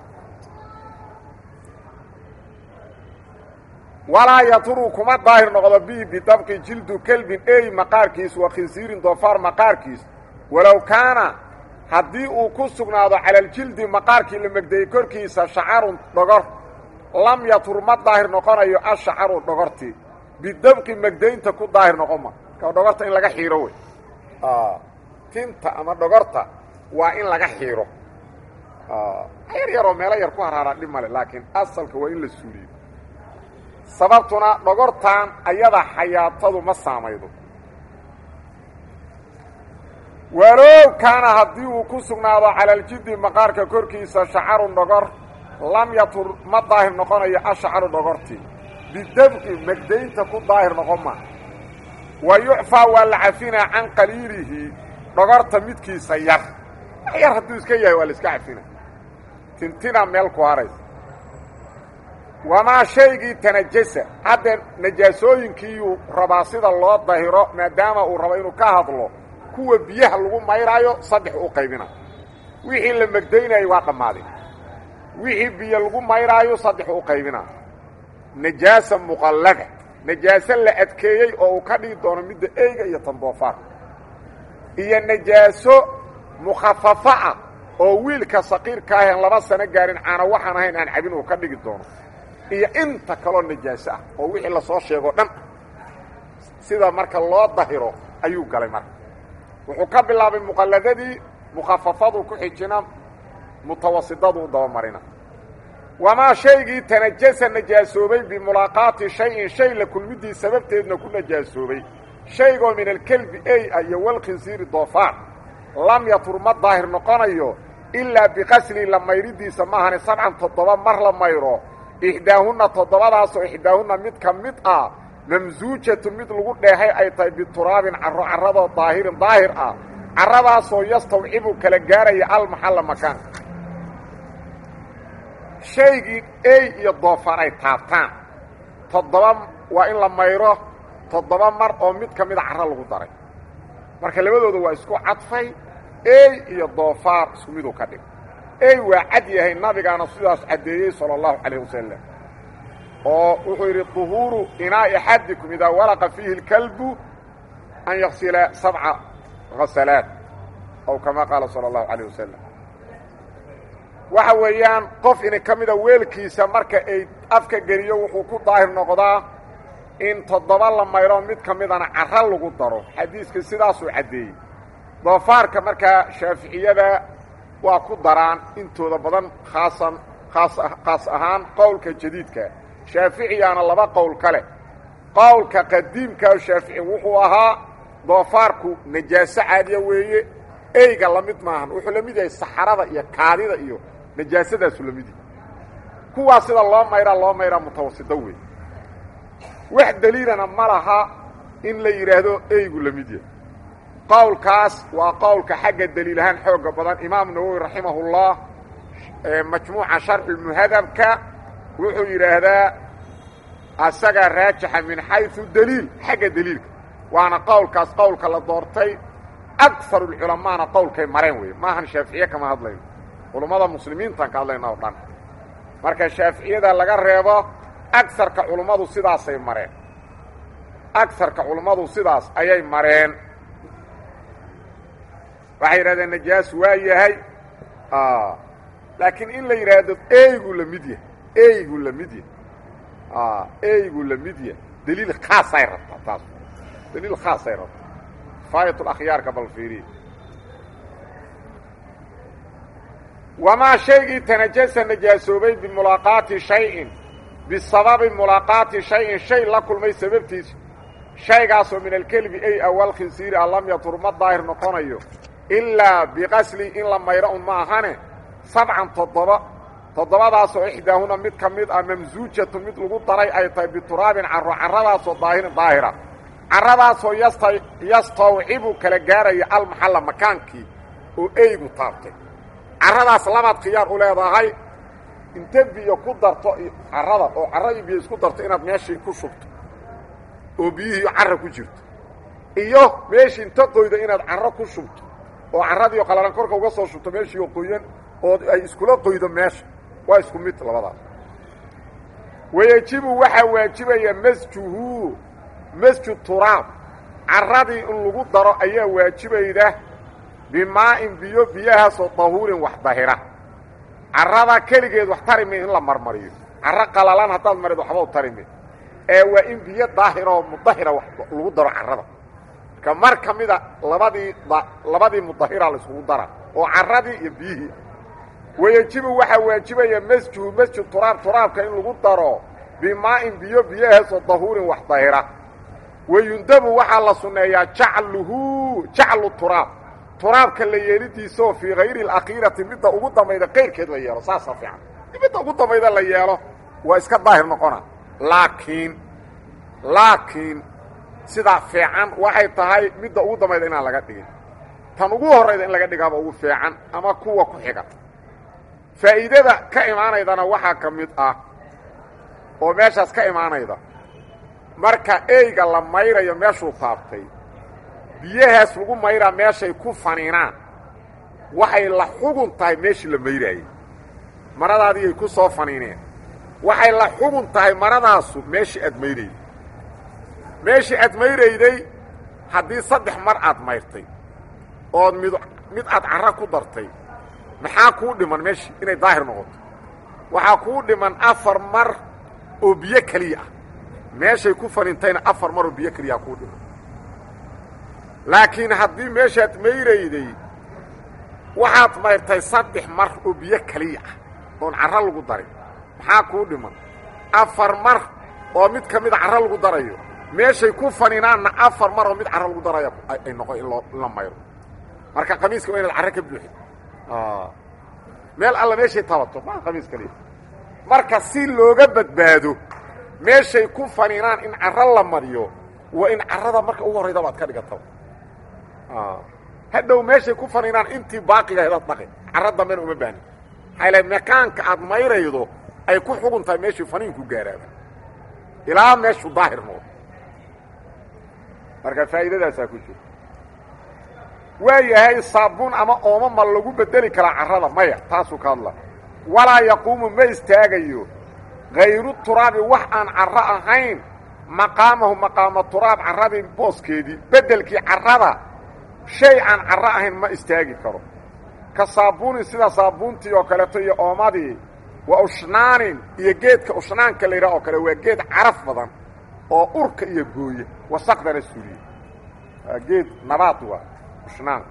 walaa yaduru kuma daahir noqdo bi bidabqi jildu kelbin ey maqaarkiis wa khinsiirin doofaar maqaarkiis walow kaana haddii uu ku sugnaado cala aljildi maqaarkii la megdayey korkiisa shacarun dhogor lam yatur ma daahir noqonayo ashacaru dhogortii bidabqi megdaynta ku daahir noqon ma ka dhogorta in laga xiiro wey tinta ama dhogorta waa in laga xiiro yar yaroo meelo yar ku haraaraa dhib male laakiin asalka waa in la suuliyo sababtuna dhogortan ayada xayaatadu ma saamaydo walow kaana haddii uu ku sugnaado cala aljiddi maqaarka korkiisa shacarun dhogor lam yatur ma daahir noqonayo ashacaru dhogortii bidabqi megdaynta ku daahir noqon ma wa yucfaa waa la cafinaa can qaliilihi dhogorta midkiisa yar wax yar hadduu iska yahay waa la iska cafina tintina meel ku haraysa wamaa shaygii tanajasa hadda najaasooyinkiiyuu rabaa sida loo dahiro maadaama uu rabo inuu ka hadlo kuwa biyaha lagu mayraayo saddex u qaybina wixii la megdaynayay waa dhammaaday wixii biyo lagu mayraayo saddex u qaybina najaasa muqallada najaaso la adkeeyey oo uu ka dhigi doono midda eyga iyo tandoofaar iyo najaaso mukhafafa ah oo wiilka saqiirka ahen laba sano gaarin caana waxaan ahayn aan cabin uu ka dhigi doono iyo inta kaloo najaaso ah oo wixii lasoo sheegoo dhan sida marka loo dahiro ayuu galay marka wuxuu ka bilaabay muqalladadii mukhafafaduu ku xijina mutawasidaduu dabamarina wamaa shaygii tanajasa najaasoobay bimulaaqaati shayin shay la kulmiddii sababteedna ku najaasoobay shaygoo min alkelbi ey ah iyo walkhinsiiri doofaar lam yatur ma daahir noqonayo ilaa biqasli la mayridiisa maahane sabcan toddoba mar la mayro ixdaahunna toddobadaasoo ixdaahunna mid ka mid ah mamsuujatun mid lagu dheehay ay tahay bituraabin carro carradoo daahirin daahir ah carradaasoo yastawcibu kala gaaraya almaxalla makaanka shaygii ey iyo doofaar ay taabtaan toddoba waa in la mayro toddoba mar oo mid ka mida carro lagu daray marka labadooda waa isku cadfay ey iyo doofaar isku miduu ka dhig ey waa cad yahay nabigaana sidaas caddeeyey sala allahu calayh wasalam oo wuxuu yidhi duhuuru inaa'i axadikum idaa walaqa fiihi اlkalbu an yaksila sabca hasalaat aw kama qaala sala allahu calayh wasalam waxa weeyaan qof ini ka mida weelkiisa marka ay afka geliyo wuxuu ku daahir noqdaa in toddoba la mayro mid ka midana carro lagu daro xadiiska sidaasuu caddeeyey doofaarka markaa shaaficiyada waa ku daraan intooda badan khaasan khaas khaas ahaan qowlka jadiidka shaaficiyaana laba qowl ka leh qowlka qadiimkaa shaafici wuxuu ahaa doofaarku najaaso caadiya weeye eyga la mid maahan wuxuu la mid yahay saxarada iyo kaadida iyo najaasadaasu la mid yahay kuwaa sida loo mayraa loo mayraa mutawasito wey wax daliilana ma laha in la yidhaahdo eygu la mid yahay qowlkaas waa qowlka xagga daliil ahaan xooga badan imaam nawowi raximahullah majmuuca sharxulmuhadabka wuxuu yidhaahdaa asagaa raajixa min xayثu daliil xagga daliilka waana qowlkaas qowlka la doortay akar اculamaana qowlkay mareen wey maahan shaaficiye kama hadlayno culummada muslimiintaan ka hadlayna o dhan marka shaaficiyada laga reebo agarka culummadu sidaasay mareen agarka culummadu sidaas ayay mareen waxay yidhahdeen najaas waa yahay laakiin in la yidhaahdo eygu la mid yahay eygu la mid yahay eygu la mid yahay daliil khaasay rabtaa taas daliil khaasay rabtaa kifaayat akhyaarka bal fiiriya wamaa shaygii tanajasa najaasoobay bimulaaqaati shayin bisababi mulaaqaati shayin shay la kulmay sababtiisa shaygaasoo min alkelbi ay awal khinsiiri a lam yatur ma daahir noqonayo ilaa biqasli in la mayro un ma ahane sabcan toddoba toddobadaasoo ixdaahuna mid ka mid ah mamsuujatu mid lagu daray ay tahay bituraabin carro carradaasoo daahirin daahira carradaasoo yasta yastawcibu kala gaaraya almaxalla makaankii oo eygu taabtay carradaas labaad khiyaar u leedahay inte biyo ku darto carrada oo carradii biyo isku darto inaad meeshii ku shubto oo biyihii carra ku jirto iyo meeshii inta qoyda inaad carro ku shubto oo carradiio qalalan korka uga soo shubto meeshiioo qoyan oo ay iskula qoydo meesha waa isku mid labadaas wayejibu waxaa waajibaya masjuhu masju turaab carradii in lagu daro ayaa waajibayda bimaa'in biyo biyahaasoo dahuurin wax dahira carrada keligeed wax tarime in la marmariyo carro qalalan haddaad marid waxba u tarime ee waa in biyo daahiroo mudahira wax lagu daro carrada marka mar ka mida labadii labadii mudahira la iskugu dara oo carradii iyo biyihii wayejibu waxaa waajibaya masjuhu masjid turaab turaabka in lagu daro bimaa'in biyo biyahaasoo dahuurin wax dahira wayundabu waxaa la sunneeyaa jacluhu jaclu turaab turaabka la yeelidiisaoo fii hayri اlakhiirati midda ugu dambayda qayrkeed la yeelo saasaa fiican midda ugu dambayda la yeelo waa iska daahir noqona laakiin laakiin sidaa fiican waxay tahay midda ugu dambayda inaan laga dhigin tan ugu horrayda in laga dhigaaba ugu fiican ama kuwa ku xiga faa'iidada ka imaanaydana waxaa ka mid ah oo meeshaas ka imaanayda marka eyga la mayrayo meeshuu taabtay biyahaas lagu mayraa meeshay ku faniinaan waxay la xugun tahay meeshii la mayraayey maradaadiiyay ku soo faniineen waxay la xugun tahay maradaasu meeshii aad mayrayday meeshii aad mayrayday haddii saddex mar aad mayrtay ood mid mid aad carra ku dartay maxaa kuu dhiman meeshii inay daahir noqoto waxaa kuu dhiman afar mar oo biyo keliya ah meeshay ku fanintayna afar mar oo biyo keliyaa kuu dhiman laakiin haddii meeshaad mayrayday waxaad mayrtay saddex mar oo biyo keliya ah oon carro lagu darin maxaa kuu dhiman afar mar oo mid ka mida carro lagu darayo meeshay ku faninaanna afar mar oo mid carro lagu daraya ay noqon in loo in la mayro marka qamiiska waa inaad carro ka buuxin meel alla meeshay tabato maa qamiis kaliya marka si looga badbaado meeshay ku faninaan in carro la mariyo waa in carrada marka ugu horraydaba ad ka dhigataba hadhow meeshay ku faninaan intii baaqiga hedaad dhaqi carro dambena uma baahnin maxaa ilahay makaanka aad mayraydo ay ku xugun tahay meeshii faniinku gaaraaba ilaa meeshu daahir noqdo marka faa'iidadaasaa ku jira waa yahay saabuun ama ooma ma lagu bedeli karaa carrada maya taasuu ka hadla walaa yaquumu ma istaagayo hayru turaabi wax aan carro ahayn maqaamahu maqaama turaab carradii booskeedii beddelkii carrada shay aan carro ahayn ma istaagi karo ka saabuunin sida saabuuntii oo kaleeto iyo oomadii wa ushnaanin iyo geedka ushnaanka la yidhaha oo kale waa geed caraf badan oo urka iyo gooye wasaqdana suuliye waa geed nabaad waa ushnaan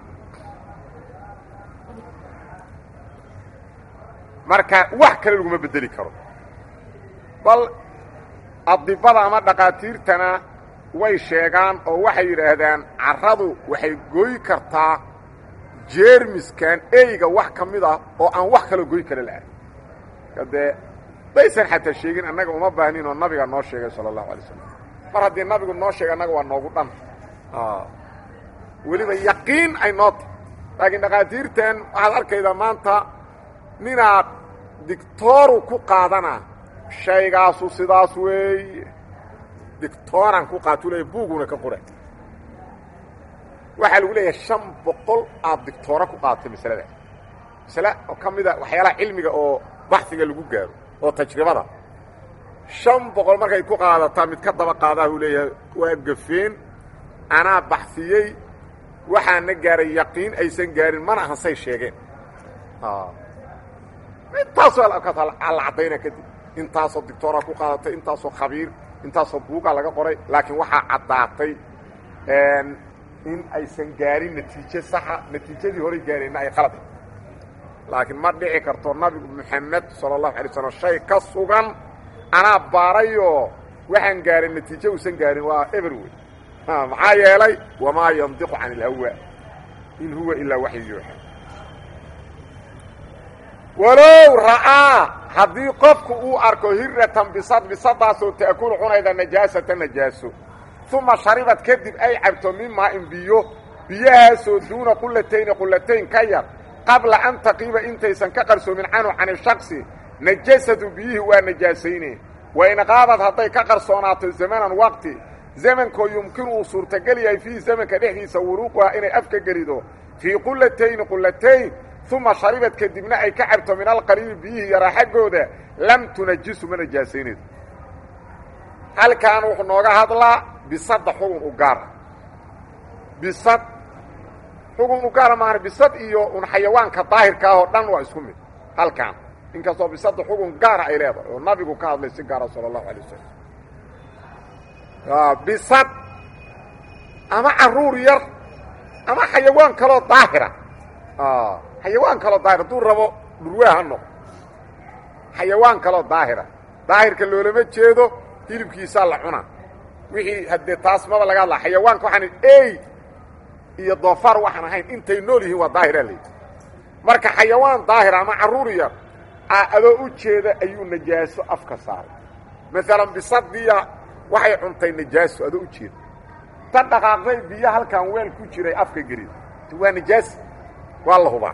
marka wax kale laguma bedeli karo bal adibada ama dhaqaatiirtana way sheegaan oo waxay yidhaahdaan carradu waxay gooyi kartaa jeermiskan eyga wax ka mid ah oo aan wax kaloo goy kara lahay dee daysan xataa sheegin annaga uma baahnin oo nabiga noo sheegay sala allahu alay slam mar haddii nabigu noo sheegay annaga waa noogu dhan weliba yaqiin ay noo tahay laakiin dhaqaatiirtan waxaad arkaydaa maanta ninaad dictooru ku qaadana shaygaasu sidaas weeye dictooran ku qaatu leeya buuguna ka qora waxaa lagu leeyahay shan boqol aad dictoora ku qaadatay masalada masale oo ka mida waxyaalaha cilmiga oo baxiga lagu gaaro oo tajribada shan boqol markay ku qaadataa mid ka daba qaadaa uu leeyahay waa gafeen anaa baxsiyey waxaana gaaray yaqiin aysan gaarin mana ahan say sheegeen intaasoo la caddayna kadib intaasoo dictoora ku qaadatay intaasoo khabiir intaasoo buugaa laga qoray laakiin waxaa caddaatay in aysan gaarin natiijo saxa natiijadii horay gaareenna ay qalad laakiin ma dhici karto nabigu moxamed sala allahu alay slam shay ka sugan anaa baarayoo waxaan gaarin natiijo uusan gaarin waa eber wey maxaa yeelay wamaa yandiqu can ilhawa in huwa ilaa waxyu yuuxa walow ra'aa haddii qofku uu arko hiratan bisad bisadaasoo ta'kulu cunayda najaasata najaaso uma sharibad kadib ay cabto min maa-in biyo biyahaasoo duuna qulatayni qulatayn ka yar qabla an taqiiba intaysan ka qarsoomin canhu can ishaqsi najasadu biyihii waa najaasayne wain qaabad hadday ka qarsoonaato zamanan waqti zamankoo yumkinu uu suurtagal yahay fiihi zamanka dhexdiisa wuruuquha inay afka gelido fii qulatayni qulatayn uma sharibad kadibna ay ka cabto min alqaliili biyihii yaraa xaggooda lam tunajisu ma najaasaynayso halkan wuxuu nooga hadlaa bisadda xugun u gaara bisad xugun u gaara maana bisad iyo un xayawaanka daahirka ah oo dhan waa isku mid halkan inkastoo bisadda xugun gaara ay leedahay oo nabigu ka hadlay si gaara sala allahu alay wasalam bisad ama caruur yar ama xayawaan kaloo daahira xayawaan kaloo daahir hadduu rabo dhurwaa ha noqo xayawaan kaloo daahira daahirka loolama jeedo hilibkiisaa la cunaa wixii haddee taas maba laga hadlaa xayawaanka waxaan ey iyo doofaar waxaan ahayn intay nool yihiin waa daahiraa layidhi marka xayawaan daahira ama carruur yar adoo u jeeda ayuu najaaso afka saaray maalan bisadiya waxay cuntay najaaso adoo u jeeda ta dhaqaaqday biyo halkan weel ku jiray afka gelid waa najaasi waa la hubaa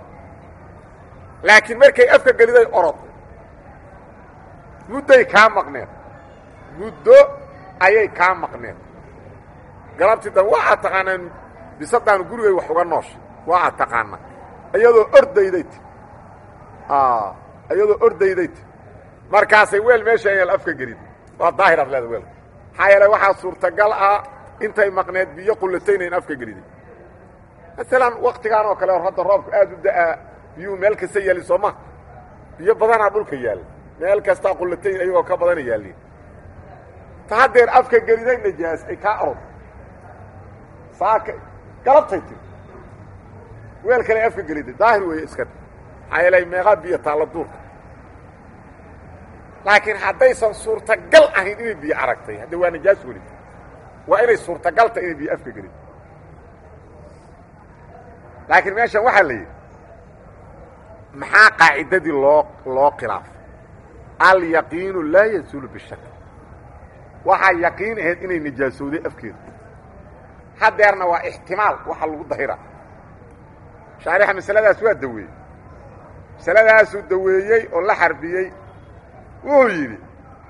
laakiin markay afka geliday oroday mudday kaa maqneed muddo ayay kaa maqneen galabtii dambe waxaad taqaanaan bisadaanu gurigay wax uga noosha waa aad taqaanaa iyadoo ordayday ti iyadoo ordayday ti markaasay weel meesha ayaal afka gelid waa daahir ad leeda weelka maxaa yeele waxaa suurtagal ah intay maqneed biyo qulatayna in afka geliday maalan waktigaan oo kale hor hadda roobku aad u da'aa biyuhu meel kasta yaali soo ma biyo badanaa dhulka yaalla meel kastaa qulatayn ayagoo ka badana yaalliin ta haddeer afka geliday najaas ay kaa orod saaka galabtay tiri weel kale afka geliday daahir weeye iska maxaa yeele meeqaa biyo taalla duurka laakiin haddaysan suurtagal ahayn inay biyo aragtay hadde waa najaas weli waa inay suurtagal tahay inay biyo afka gelid laakiin meeshan waxaa la yidhi maxaa qaacidadii loo loo khilaafay alyaqiinu laa yazuulu bishak waxaa yaqiin ahayd inay nijaasowday afkeedu haddeerna waa ixtimaal waxa lagu dahira shaarixa masaladaas waa daweeyey masaladaasuu daweeyey oo la xarbiyey wuxuu yidhi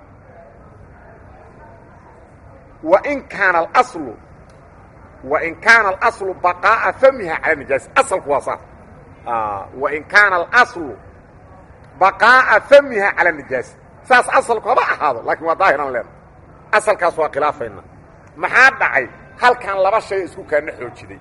wain kaana alaslu wain kaana alaslu baqaa'a famiha cala nijaasi asalku waa saas wain kaana alaslu baqaa'a famiha cala nijaasi saas asalku haba ahaado laakiin waa daahiran leena asalkaas waa khilaafayna maxaa dhacay halkan laba shay isku kaana xoojiday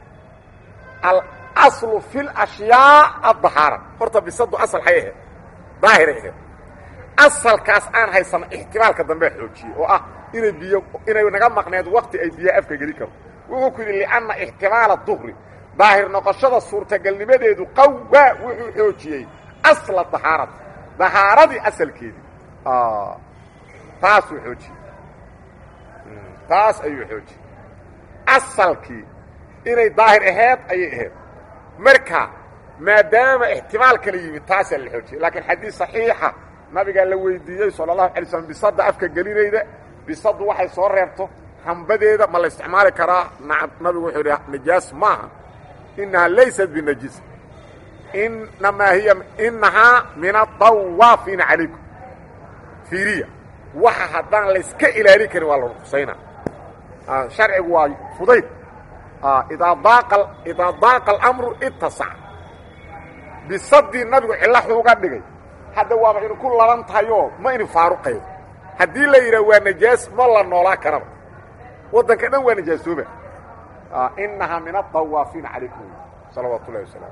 alaslu fi lashyaa addahaara horta bisadu asal hay ahayd daahiray ahayd asalkaas aan haysano ixtimaalka dambe xoojiyey oo ah inay biyo inay naga maqneed wakti ay biyo afka geli karto wuxuu ku yidhi lianna ixtimaala duhri daahir noqoshada suurtagalnimadeedu qawaa wuxuu xoojiyey asla dahaarada dahaaradii asalkeedii taasuu xoojiyey taas ayuu xoojiyey asalkii inay daahir aheed ayay ahayd marka maadaama ixtimaal kala yimid taasaa la xoojiyey laakiin xadiis saxiixa nabigaa la weydiiyey sala allahu alay slm bisadda afka gelinayda bisaddu waxay soo reebto hambadeeda ma la isticmaali karaa nabigu wuxuu idhi najaas maaha inahaa laysat binajis inamaa hiya inahaa min adawaafiina calaykum fiiriya waxa haddaan layska ilaalin karin waa la ruqsaynaa sharcigu waa fudayd idaa daaqa idaa daaqa alamru itasac bisaddii nabigu cillaxuu uga dhigay hadda waaba inu ku laban tahayoo ma inu faaruqayo haddii la yidhaha waa najaas ma la noolaa karaba waddanka dhan waa najaasooba inahaa min adawaafiina calaykum salawaatu ullahi wasalaamu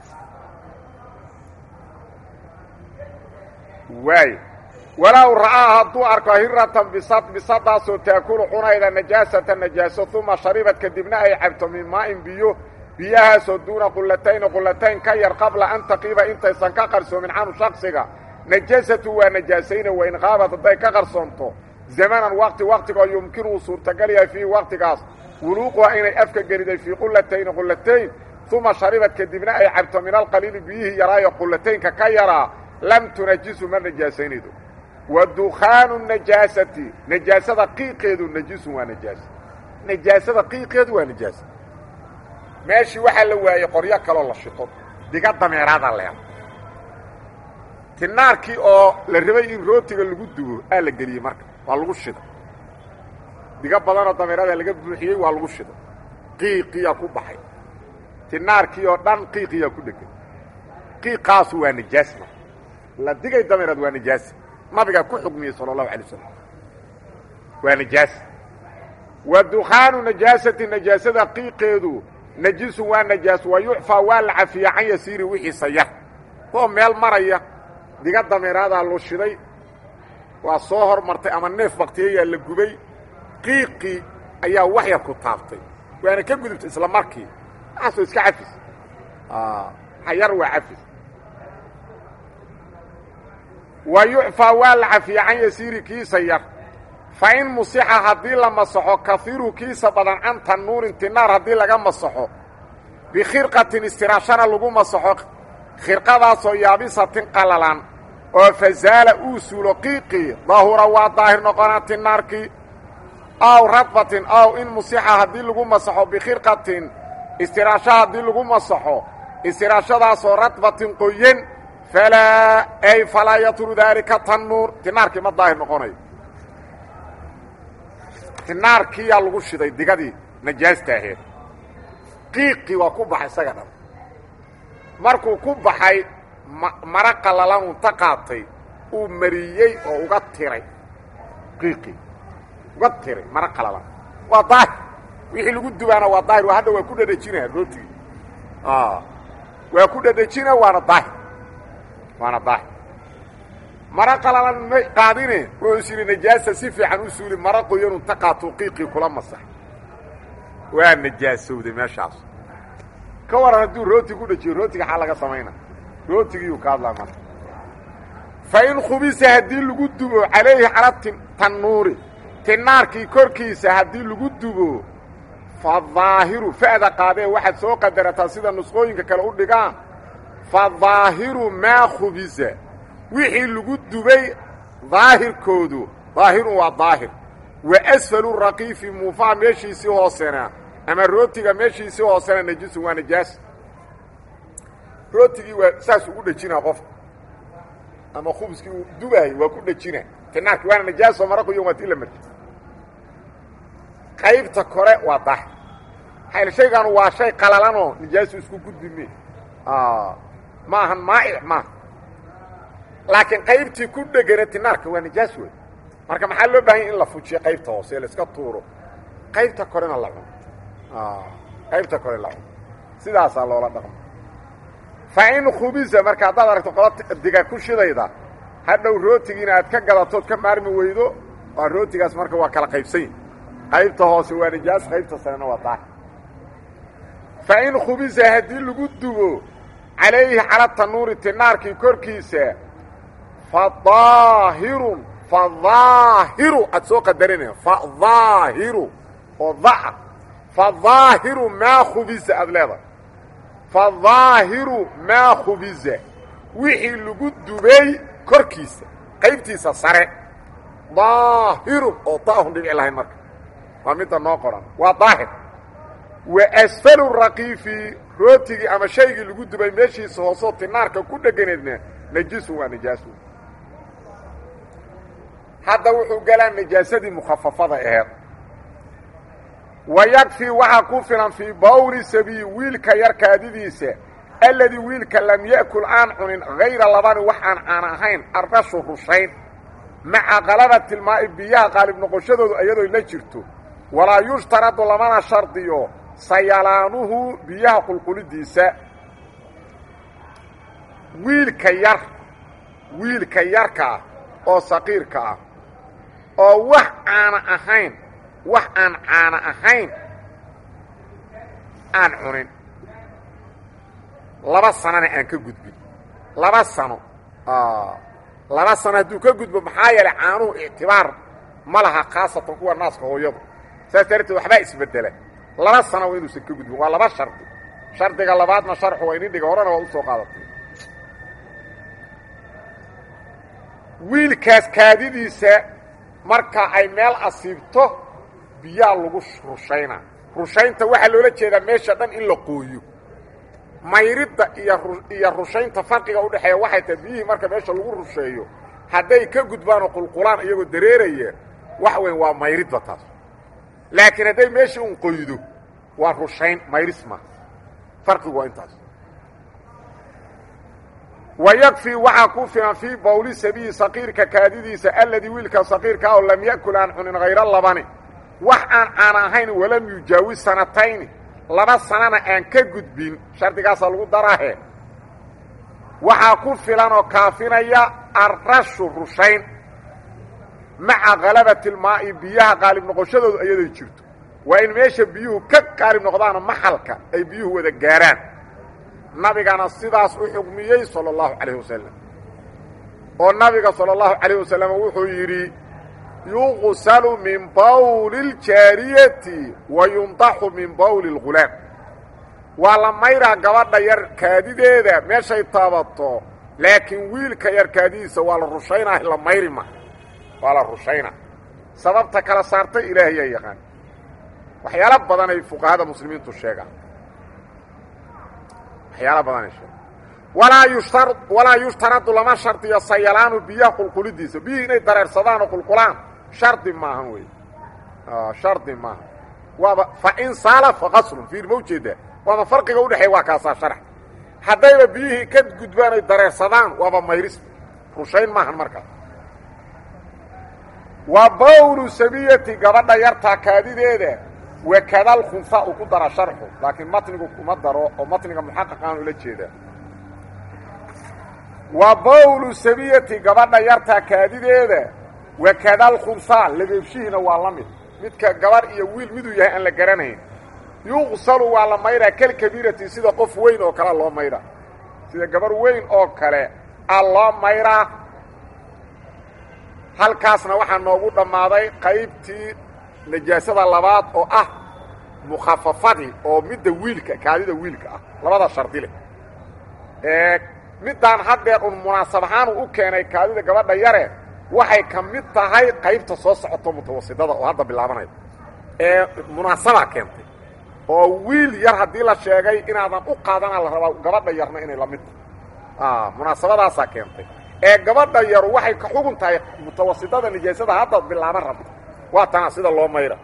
waay walow ra'aa hadduu arko hiratan bisad bisadaasoo taakulu cunayda najaasata najaaso uma sharibad kadibna ay cabto min maa'in biyo biyahaasoo duuna qulatayni qulatayn ka yar qabla an taqiiba intaysan ka qarsoomin canu shaksiga najaasatu waa najaasayna wain qaabad hadday ka qarsoonto zamanan waqti waqtigoo yumkinuu suurtagal yahay fiihi waqtigaas wuluuquha inay afka geliday fii qulatayni qulatayn uma sharibad kadibna ay cabto min alqaliili biyihii yaraayo qulataynka ka yaraa lam tunajisu ma najaasaynaydo wa dukhaanu najaasati najaasada qiiqeedu najisun waa najaas najaasada qiiqeedu waa najaas meeshii waxaa la waayey qoryo kaloo la shito diga dameeraada leela tinaarkii oo la rabay in rootiga lagu dubo aa la geliyey marka waa lagu shida diga badanoo dameerada laga buuxiyey waa lagu shida qiiqiyaa ku baxay tinaarkii oo dhan qiiqiyaa ku dhegan qiiqaasu waa najaas marka la digay dameeraad waa najaas nabigaa ku xugmiyey sala allahu alay wasalam waa najaas wa dukhaanu najaasati najaasada qiiqeedu najisun waa najaas wa yucfaa waa la cafiya can yasiiri wixiisa yar koo meel maraya diga dameeraadaa loo shiday waa soo hormartay ama neef baktiyayaa la gubay qiiqii ayaa wax yar ku taabtay waana ka gudubtay isla markii waxaasoo iska cafis hayar waa cafis wa yucfaa waa la cafiya can yasiiri kiisa yar fa in musixa haddii la masaxo kahiiru kiisa badan can tannuurin tinaar haddii laga masaxo bikhirqatin istiraashana lagu masaxo khirqadaasoo yaabisatin qalalan oo fazaala uu suulo qiiqii dahura waa daahir noqonaa tinaarkii aw radbatin aw in musixa haddii lagu masaxo bikhirqatin istiraasho haddii lagu masaxo istiraashadaasoo radbatin qoyen falaa ay falaa yatru daalika tannuur tinaarkii ma daahir noqonayo tinaarkiyaa lagu shiday digadii najaasta aheed qiiqii waa ku baxay isaga dhan markuu ku baxay mara qallalan unta qaatay uu mariyey oo uga tiray qiiqii uga tiray mara qallalan waa daahir wixii lagu dubaana waa daahir waa hadda waa ku dhadhajinaa rootigii waa ku dhadhajina waana daahir waana daahir mara qalalan ma qaadine wuxuu is yidhi najaasa si fiican u suuli mara qoyanun ta qaatuu qiiqii kula masax waa najaasowday meeshaas ka waran hadduu rooti ku dhajiyo rootiga xaa laga samayna rootigiiyuu ka hadlaa marka fa in khubisa haddii lagu dubo calayhi cala tannuuri tinaarkii korkiisa haddii lagu dubo fa daahiru fa'da qaadee waxaad soo qadarataa sida nusqooyinka kale u dhigaan fa daahiru maa khubisa wixii lagu dubay daahirkoodu daahirun waa daahir wa asfalu raqiifi muufaa meeshiisii hoosena ama rootiga meeshiisii hoosena najisun waa najaas rootigii waa saas ugu dhejinaa qofka ama khubskii uu dubahay waa ku dhejina tinaarki waana najaaso maraquyo waa tii la marji qaybta kore waa daahir hayl shaygan waa shay qalalanoo najaasu isku gudbi me ma ahan maa'ic maaha laakiin qaybtii ku dhegana tinaarka waa najaas wey marka maxaa loo baahanya in la fujiyo qaybta hoose laiska tuuro qaybta korena la cuno qaybta kore la cuno sidaasaa loola dhaqmo fa in khubisa marka haddaad aragto qola diga ku shidayda hadhow rootigiina aad ka gadatood ka maarmi weydo waa rootigaas marka waa kala qaybsan yahi qaybta hoose waa najaas qaybta sarena waa daahir fa in khubisa haddii lagu dubo calayhi cala tanuuri tinaarkii korkiisa fadaahirun fadaahiru aad soo qadarina fadaahiru oo daa fadaahiru maa khubisa aad leedahay fadaahiru maa khubisa wixii lagu dubay korkiisa qaybtiisa sare daahirun oo daahun dhibic lahayn marka waa midda noo qoran waa daahir wa asfalu raqiifi rootigii ama shaygii lagu dubay meeshiisa hoosoo tinaarka ku dheganeedna najisun waa najaasu hadda wuxuu galaa najaasadii mukhafafada aheed wa yakfii waxaa ku filan fii bawli sabiy wiilka yar kaadidiisa alladii wiilka lam ya'kul aan cunin hayra labani wax aan caan ahayn arrashu rushayn maca qalabati lmaa'i biyaha qaalib noqoshadoodu iyadoo la jirto walaa yushtaradu lamana shardiyo sayalaanuhu biyaha qulqulidiisa wiilka yar wiilka yarka ah oo saqiirka ah oo wax caana ahayn wax aan caana ahayn aan cunin laba sanona aan ka gudbin laba sano laba sano hadduu ka gudbo maxaa yeelay caanuhu ictibaar ma laha khaasatan kuwa naaska hooyadu saas darteed waxbaa isbedela laba sano waa inuusan ka gudbin waa laba shardi shardiga labaadna sharxu waa inin dhiga horena waa usoo qaadatay wiilkaas kaadidiisa marka ay meel asiibto biyaa lagu rushaynaa rushaynta waxaa loola jeedaa meesha dhan in la qooyo mayridda iyo iyo rushaynta farqiga udhexeeya waxay tahay biyihii marka meesha lagu rusheeyo hadday ka gudbaanoo qulqulaan iyagoo dareeraya wax weyn waa mayridba taas laakiin hadday meeshii un qoydo waa rushayn mayris ma farqigu waa intaas wayakfii waxaa ku filan fii bawli sabiyi saqiirka kaadidiisa alladii wiilka saqiirka oo lam ya'kul aan cunin hayro labani wax aan caan ahayn walam yujaawis sanatayni laba sanana aan ka gudbin shardigaasaa lagu daraahe waxaa ku filan oo kaafinaya arrashu rushayn maca khalabati lmaa'i biyaha qaalib noqoshadoodu iyadoo jirto waa in meesha biyuhu ka qaalib noqdaano maxalka ay biyuhu wada gaaraan nabigana sidaas u xugmiyey salى اllahu calayh wasalam oo nabiga salى اllahu calayh wasalam wuxuu yidhi yuqsalu min bawli اljaariyati wa yundaxu min bawli اlghulaam waa la mayraa gabadha yar kaadideeda meeshay taabato laakiin wiilka yar kaadidiisa waa la rushaynaa la mayri ma waa la rushaynaa sababta kala saartay ilaahayaa yaqaan waxyaalo badanay fuqahada muslimiintu sheegaan waxyaala badanay sheegaan walaa yushtar walaa yushtaradu lama shardiyo sayalaanu biyaha qulqulidiisa biyihii inay dareersadaan oo qulqulaan shardi maahan wey shardi maaha waaba fa in saala fa qaslun fiir ma ujeedaa waaba farqiga udhexeeya waa kaasaa sharax haddayba biyihii ka gudbaan ay dareersadaan waaba mayris rushayn maahan markaas wa bawlu sabiyati gabadha yartaa kaadideeda wakadal khunsa uu ku dara sharxu laakiin matnigu kuma daro oo matniga muxaqaqaan ula jeedaa wa bawlu sabiyati gabadha yartaa kaadideeda wakadal khunsa labeebshihiina waa la mid midka gabarh iyo wiil miduu yahay aan la garanayn yuqsalu waa la mayraa kalkabiirati sida qof weyn oo kale loo mayraa sida gabarh weyn oo kale a loo mayraa halkaasna waxaa noogu dhammaaday qaybtii najaasada labaad oo ah mukhafafadii oo midda wiilka kaadida wiilka ah labada shardi leh ee middaan haddeer un munaasab ahaan uu u keenay kaadida gabadha yare waxay ka mid tahay qaybta soo socoto mutawasidada oo hadda bilaabanaya ee munaasabaa keentay oo wiil yar haddii la sheegay inaadan u qaadana la rabaa gabadha yarna inay la mid tahay munaasabadaasaa keentay ee gabadha yaru waxay ka xugun tahay mutawasidada nijaasada hadda bilaaban rabta waa tana sida loo mayra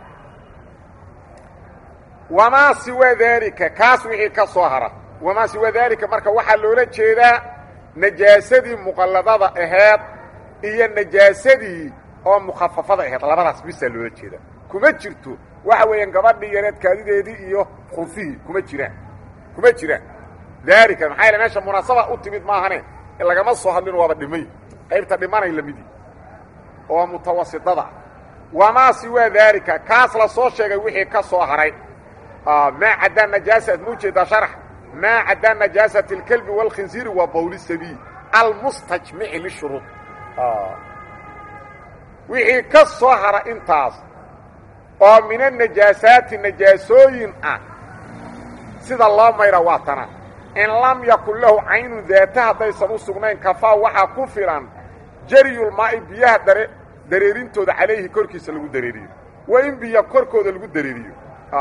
wamaa siwa daalika kaas wixii ka soo hara wamaa siwa daalika marka waxaa loola jeedaa najaasadii muqalladada aheed iyo najaasadii oo mukhafafada aheed labadaas bisaa loola jeedaa kuma jirto waxa weeyaan gabadhii yareed kaadideedii iyo khunfihii kuma jiraan kuma jiraan daalika maxaa yaele meesha munaasaba u timid maahane lagama soo hadlin waaba dhimay qaybta dhimanay lamidii oo mutawasidada wamaa siwaa daalika kaas la soo sheegay wixii ka soo haray maa caddaa najaasa ma ujeedaa sharax maa caddaa najaasati اlkelbi wاlkhinsiiri waa bawli sabiil almustajmici lishuruud wixii ka soo hara intaas oo min anajaasaati najaasooyin ah sida loo mayra waa tana in lam yakun lahu caynun daata haddaysan u sugnayn kafaa waxaa ku filan jaryulmaa'i biyaha dare dareerintooda calayhi korkiisa lagu dareeriyo waa in biyo korkooda lagu dareeriyo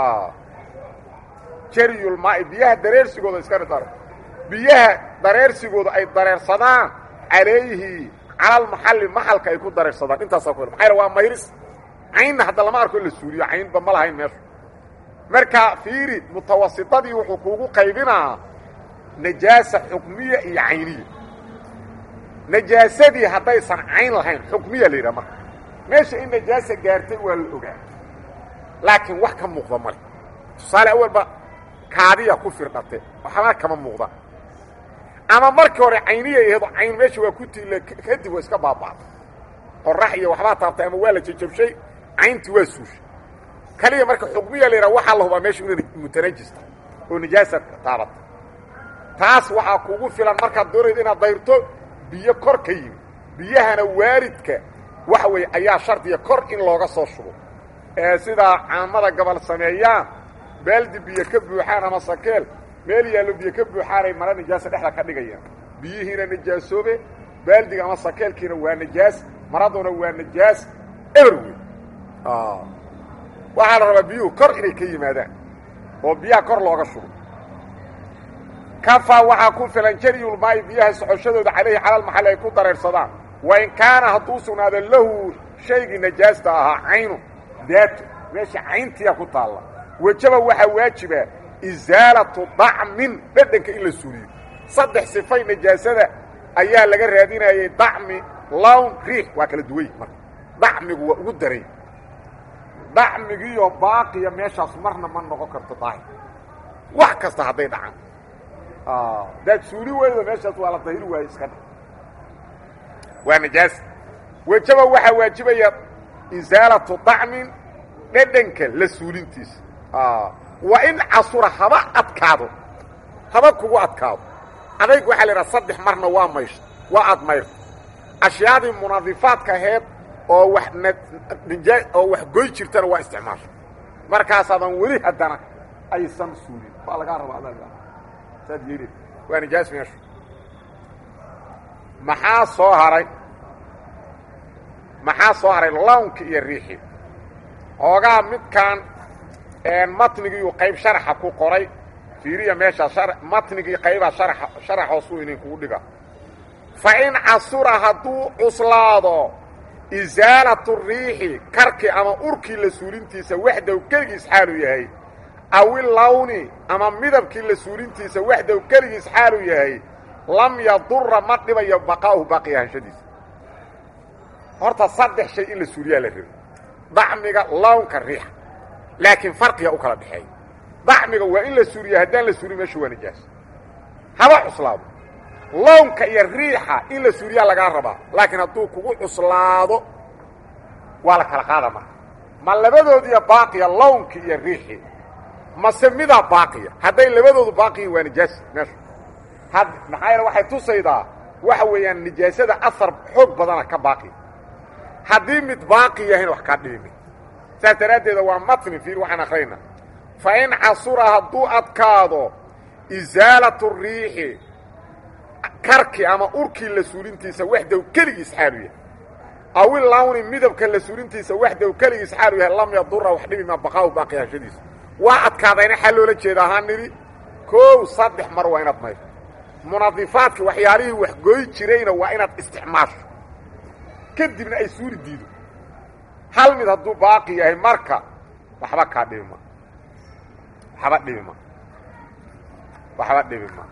jaryulmaa'i biyaha dareersigooda iska dhidaro biyaha dareersigooda ay dareersadaan calayhi calalmaxalli maxalka ay ku dareersadaan intaasaa ku maxaa waa mayris caynna hadda lama arko in la suuriyo caynba ma lahayn meeshu marka fiiri mutawasidadii wuxuu kuugu qaybinaa najaasa xukmiya iyo cayniya najaasadii haddaysan cayn lahayn xukmiya la yidhaha marka meesha in najaasa gaartay waa la ogaa laakiin wax ka muuqda male tusaale awalba kaadiya ku firdhate waxbaa kama muuqda ama markii hore cayniya aheedo cayn meesha waa ku tiila kadib waa iska baaba'da qorax iyo waxbaa taabtay ama waa la jajabshay cayntii waa suushay kaliya marka xukmiya la yidhaha waxaa la hubaa meesha inay mutanajista oo najaasa taabata taas waxaa kugu filan markaad doonaydo inaad dayrto biyo kor ka yimi biyahana waaridka waxa weeye ayaa shardiya kor in looga soo shubo ee sidaa caamada gobol sameeyaan baaldi biyo ka buuxaan ama sakeel meel yaallo biyo ka buuxaanay mara najaasa dhexda ka dhigayaan biyihiina najaasoobe baaldiga ama sakeelkiina waa najaas maraduna waa najaas eber wey waxaa la rabaa biyuhu kor inay ka yimaadaan oo biyaha kor looga shubo kafaa waxaa ku filan jaryulmaa'i biyaha socoshadooda calayhi calalmaxalli ay ku dareersadaan wain kaana hadduu sugnaado lahu shaygii najaasta ahaa caynu daato meesha cayntiya ku taalla wejaba waxaa waajiba isaalatu dacmin dhedhanka in la suuliyo saddex sifay najaasada ayaa laga raadinayay dacmi lown riix waa kala duway marka dacmigu waa ugu daray dacmigiiyo baaqiya meeshaas marna ma noqon karto daahir wax kasta hadday dhacaan daad suuli weydo meeshaas waa la dahiri waaye iska dha waa najaas wejaba waxaa waajibaya isaalatu dacmin dhedhanka la suulintiisa waa in casura haba adkaado haba kugu adkaado adayg waxaa la idhaha saddex marna waa maysha waa aad mayrta ashyaadii munadifaadka aheed oo wax nja oo wax goy jirtana waa isticmaasha markaasaadan weli haddana aysan suulin waa lagaa raba ad saad yeeli waa nijaas meeshu maxaa soo haray maxaa soo haray lawnki iyo riixi hoogaa midkaan matnigiiu qayb sharaxa ku qoray fiiriya meeshaa matnigii qaybaa sharaxa sharax hoosuu idinkugu dhiga fa in casura hadduu cuslaado isaalatu riixi karki ama urkii la suulintiisa waxdow keligiis xaaluu yahay awi lawni ama midabkii la suulintiisa waxdow keligiis xaaluu yahay lam yadura ma dhibayo baqaa'uhu baaqi ahaanshadiisa horta saddex shay in la suuliyaa la rabo dacmiga lawnka riixa laakiin farqiga u kala dhexeeya dacmiga waa in la suuliya haddaan la suulin meesha waa nijaas haba cuslaado lawnka iyo riixa in la suuliyaa lagaa rabaa laakiin hadduu kugu cuslaado waa la kala qaada marka ma labadoodiiya baaqiya lawnki iyo riixii mase midaa baaqiya hadday labadoodu baaqiyin waa nijaas meesha had maxaa yeele waxay tusaydaa waxa weeyaan nijaasada asar xoog badana ka baaqiya haddii mid baaqi yahayna wax kaa dhibimi saas daraaddeeda waa matni fiir waxaan akhrayna fa in casura hadduu adkaado isaalatu riixi karki ama urkii la suulintiisa waxdow keligiis xaalu yahay awi lawni midabka la suulintiisa waxdow keligiis xaalu yahay lam yadura wax dhibi maa baqaahu baaqi hashadiisa waa adkaadayna xaa loola jeeda ahaan nidhi koow saddex mar waa inaad mayro munadifaadki waxyaalihii wax goy jirayna waa inaad isticmaasho kadibna ay suuri diido hal mid hadduu baaqi yahay marka waxba kaa dhibi ma waxba dhibi ma waxba dhibi ma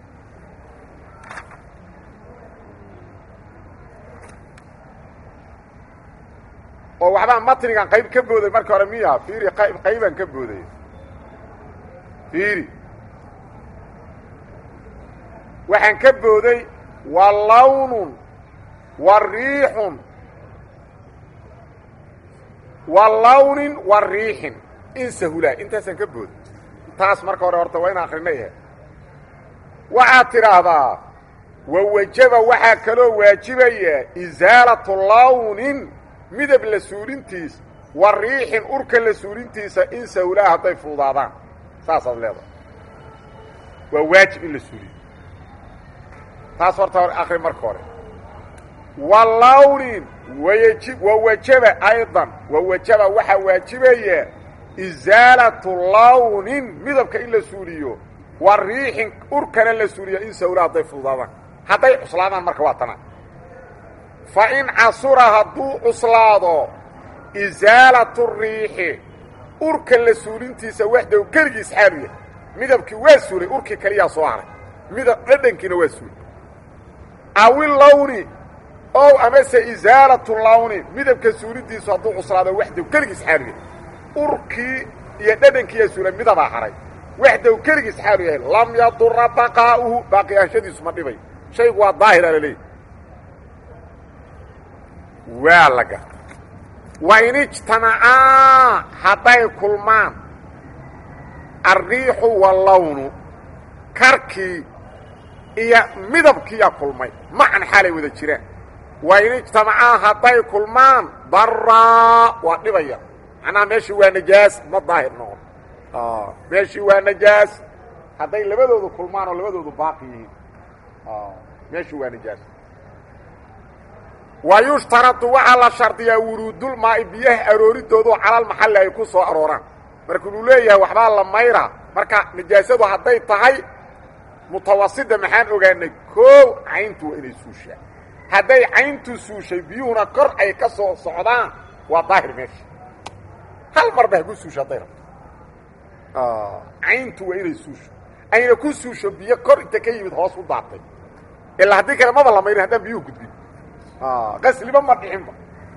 oo waxbaa matnigan qayb ka booday marka hore miya fiiri qayb qaybaan ka booday fiiri waxaan ka booday wa lawnun wa riixun wa lawnin wa riixin in sahulaa intaasaan ka booday taas marka hore horta waa ina akrinay ahe waxaad tidhaahdaa wa wajaba waxaa kaloo waajibaya isaalatu lawnin midab la suulintiis wa riixin urka la suulintiisa in sahulaa hadday fuudaadaan saasaad leedahay waa waajib in la suuliyo taas horta hor akri marka hore wa lawnin wayaji wa wajaba aydan wa wajaba waxaa waajibaya isaalatu lawnin midabka in la suuliyo wa riixin urkana la suuliyo in sahulaa hadday fuudaadaan hadday cuslaadaan marka waa tana fa in casura hadduu cuslaado isaalatu riixi urka la suulintiisa waxdow keligiis xaalu yahay midabkii waa suulay urkii kaliyaa soo haray midab dhadhankiina waa suulay awi lawni ow amase isaalatu lawni midabka suulidiisu hadduu cuslaado waxdow keligiis xaalu yahay urkii iyo dhadhankiiyaa suulay midabaa haray waxdow keligiis xaalu yahay lam yadura baqaa'uhu baaqiyaanshadiisu ma dhibay shaygu waa daahira la leeyahy waa la garta wa in ijtamacaa hadday kulmaan alriixu wallawnu karkii iyo midabkiiyaa kulmay macan xaalay wada jiraan wa in ijtamacaa hadday kulmaan daraa waa dhibaya macnaha meeshii waa najaas ma daahir noqon meeshii waa najaas hadday labadoodu kulmaan oo labadoodu baaqi yihiin meeshii waa najaas wa yushtaradu waxaa la shardiyaa wuruudulmaa'i biyaha arooridoodu calal maxalli ay ku soo arooraan marka uu leeyahay waxbaa la mayraa marka nijaasadu hadday tahay mutawasida maxaan ogaanay koow cayntu waa inay suushaa hadday cayntu suushay biyuhuna kor ay ka soo socdaan waa daahir meesha hal marba haku suusho hadday rabto cayntu waa inay suusho ayna ku suusho biyo kor inta ka yimid hoos u daatay ilaa haddii kale maba la mayrin haddaan biyuhu gudbin qasliba ma dhixinba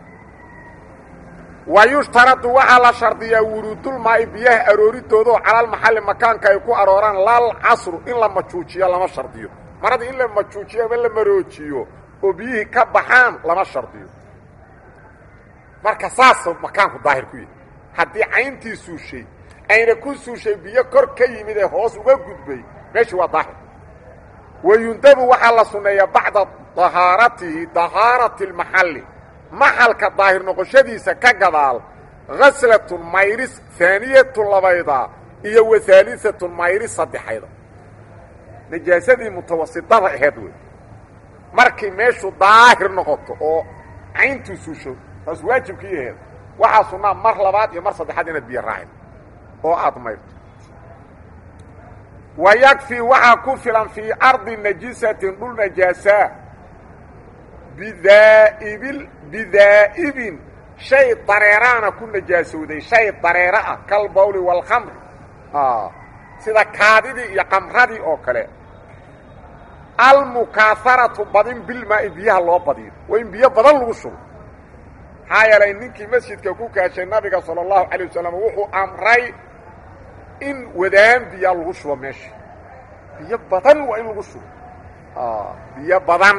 wa yushtaradu waxaa la shardiyaa wuruudulmaa'i biyaha arooridoodaoo calal maxalli makaanka ay ku arooraan lal casru in la majuujiyo lama shardiyo marada in la majuujiyo ama la maroojiyo oo biyihii ka baxaan lama shardiyo marka saasa makaanku daahir ku yahay haddii cayntii suushay ayna ku suushay biyo kor ka yimid ee hoos uga gudbay meeshii waa daahir wayundabu waxaa la sunneeyaa bacda dahaaratihi dahaarati اlmaxalli maxalka daahir noqoshadiisa ka gadaal haslatun mayris haaniyatun labayda iyo wa haaliatun mayris saddexayda najaasadii mutawasitada aheed wey markay meeshu daahir noqoto oo cayntuu suusho taas waajibkii aheed waxaa sunnaa mar labaad iyo mar saddexaad inaad biyo raacid oo aad mayrto wa yakfii waxaa ku filan fii ardi najisatin dhul najaasaa bidaa'ibil bidaa'ibin shay dareeraana ku najaasowday shay dareero ah kal bawli waalkhamri sida kaadidii iyo qamradii oo kale almukaaharatu badin bilmaa'i biyaha loo badiyo waa in biyo badan lagu shubo maxaa yeelay ninkii masjidka ku kaashay nabiga sala allahu calay wasalam wuxuu amray in wadaan biyaa lagu shubo meesha biyo badan waa in lagu shubo biyo badan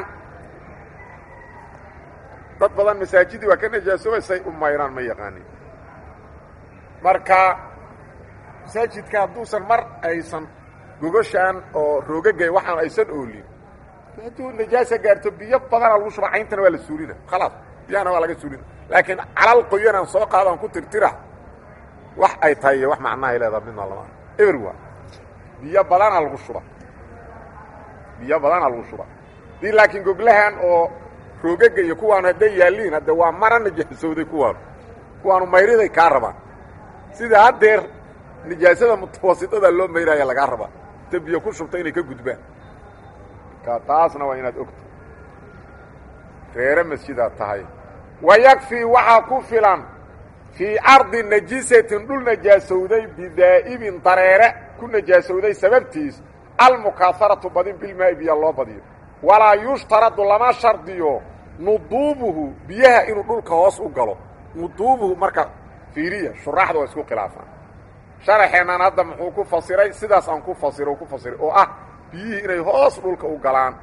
dad badan masaajidii waa ka najaasobaysay u mayraan ma yaqaanin marka masaajidka hadduusan mar aysan gogoshaan oo roogagay waxaan aysan oolin hadduu najaasa gaarto biyo badana lagu shuba cayntana waa la suulina khalaas biyahana waa laga suulina laakiin calal qoyanaan soo qaadaan ku tirtira wax ay tahay iyo wax macnahay leedaha midna lama eber waa biyo badana lagu shuba biyo badana lagu shuba dii laakiin goglahan oo roogaga iyo kuwaanu hadday yaalliin hadde waa mara najaasowday kuwaanu kuwaanu mayriday kaa rabaan sida haddeer nijaasada mutawasitada loo mayraya lagaa rabaa inta biyo ku shubta inay ka gudbaan ka taasna waa inaad ogto reere masjidaad tahay wa yakfii waxaa ku filan fii ardi najisatin dhul najaasowday bidaa'ibin dareere ku najaasowday sababtiis almukaaharatu badin bilmaa'i biya loo badiyo walaa yushtaradu lama shardiyo nuduubuhu biyaha inuu dhulka hoos u galo nuduubuhu marka fiiriya shuraaxda waa isku khilaafaan sharaxeennan hadda muxuu ku fasiray sidaas aan ku fasiro ku fasiray oo ah biyihii inay hoos dhulka u galaan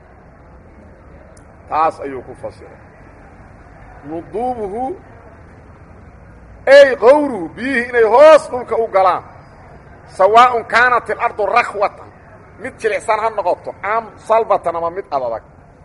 taas ayuu ku fasiray nuduubuhu ey qawruhu biyihii inay hoos dhulka u galaan sawaaءun kaanat ilardu rakhwatan mid jilicsan ha noqoto am salbatan ama mid adadag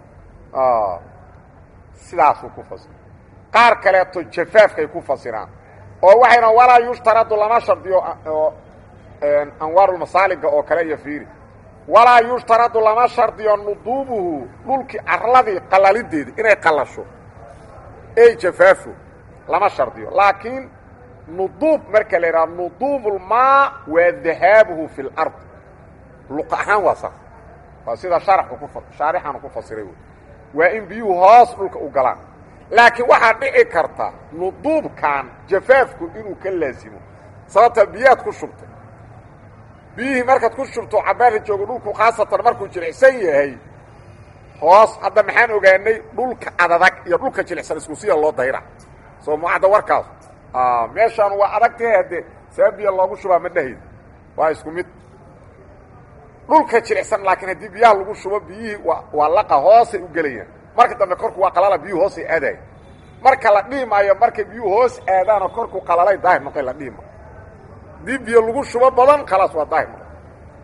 sidaasuu ku fasiray qaar kaleeto jafaafkay ku fasiraan oo waxayna walaa yushtaradu lama shardiyo oo anwaarulmasaaliga oo kale iyo fiiri walaa yushtaradu lama shardiyo nuduubuhu dhulkii carladii qalalideeda inay qallasho ey jafaafo lama shardiyo laakiin nuduub marka la yidhaha nuduubulmaa waa dahaabuhu fi lard luqa ahaan waa saas waa sida sharaxu ku shaarixanu ku fasiray wey waa in biyuhu hoos dhulka u galaan laakiin waxaa dhici karta nuduubkan jafaafku inuu ka laasimo sababta biyaad ku shubtay biyihii markaad ku shubto cabaarka joogo dhulku khaasatan markuu jilicsan yahay hoos hadda maxaan ogaanay dhulka adadag iyo dhulka jilicsan isku sida loo dayra soo mucadda warkaas meeshaan waa adagtahe haddee saa biya loogu shubaa ma dhahayd waa isku mid dhulka jilicsan laakiin haddii biyaha lagu shubo biyihii waa waa laqa hoosay u gelayaan marka dambe korku waa qalala biyuhu hoosay aadaay marka la dhihi maayo markay biyuhu hoos aadaanoo korku qalalay daahir noqoy la dhihi maayo haddii biyo lagu shubo badan khalaas waa daahir noqoy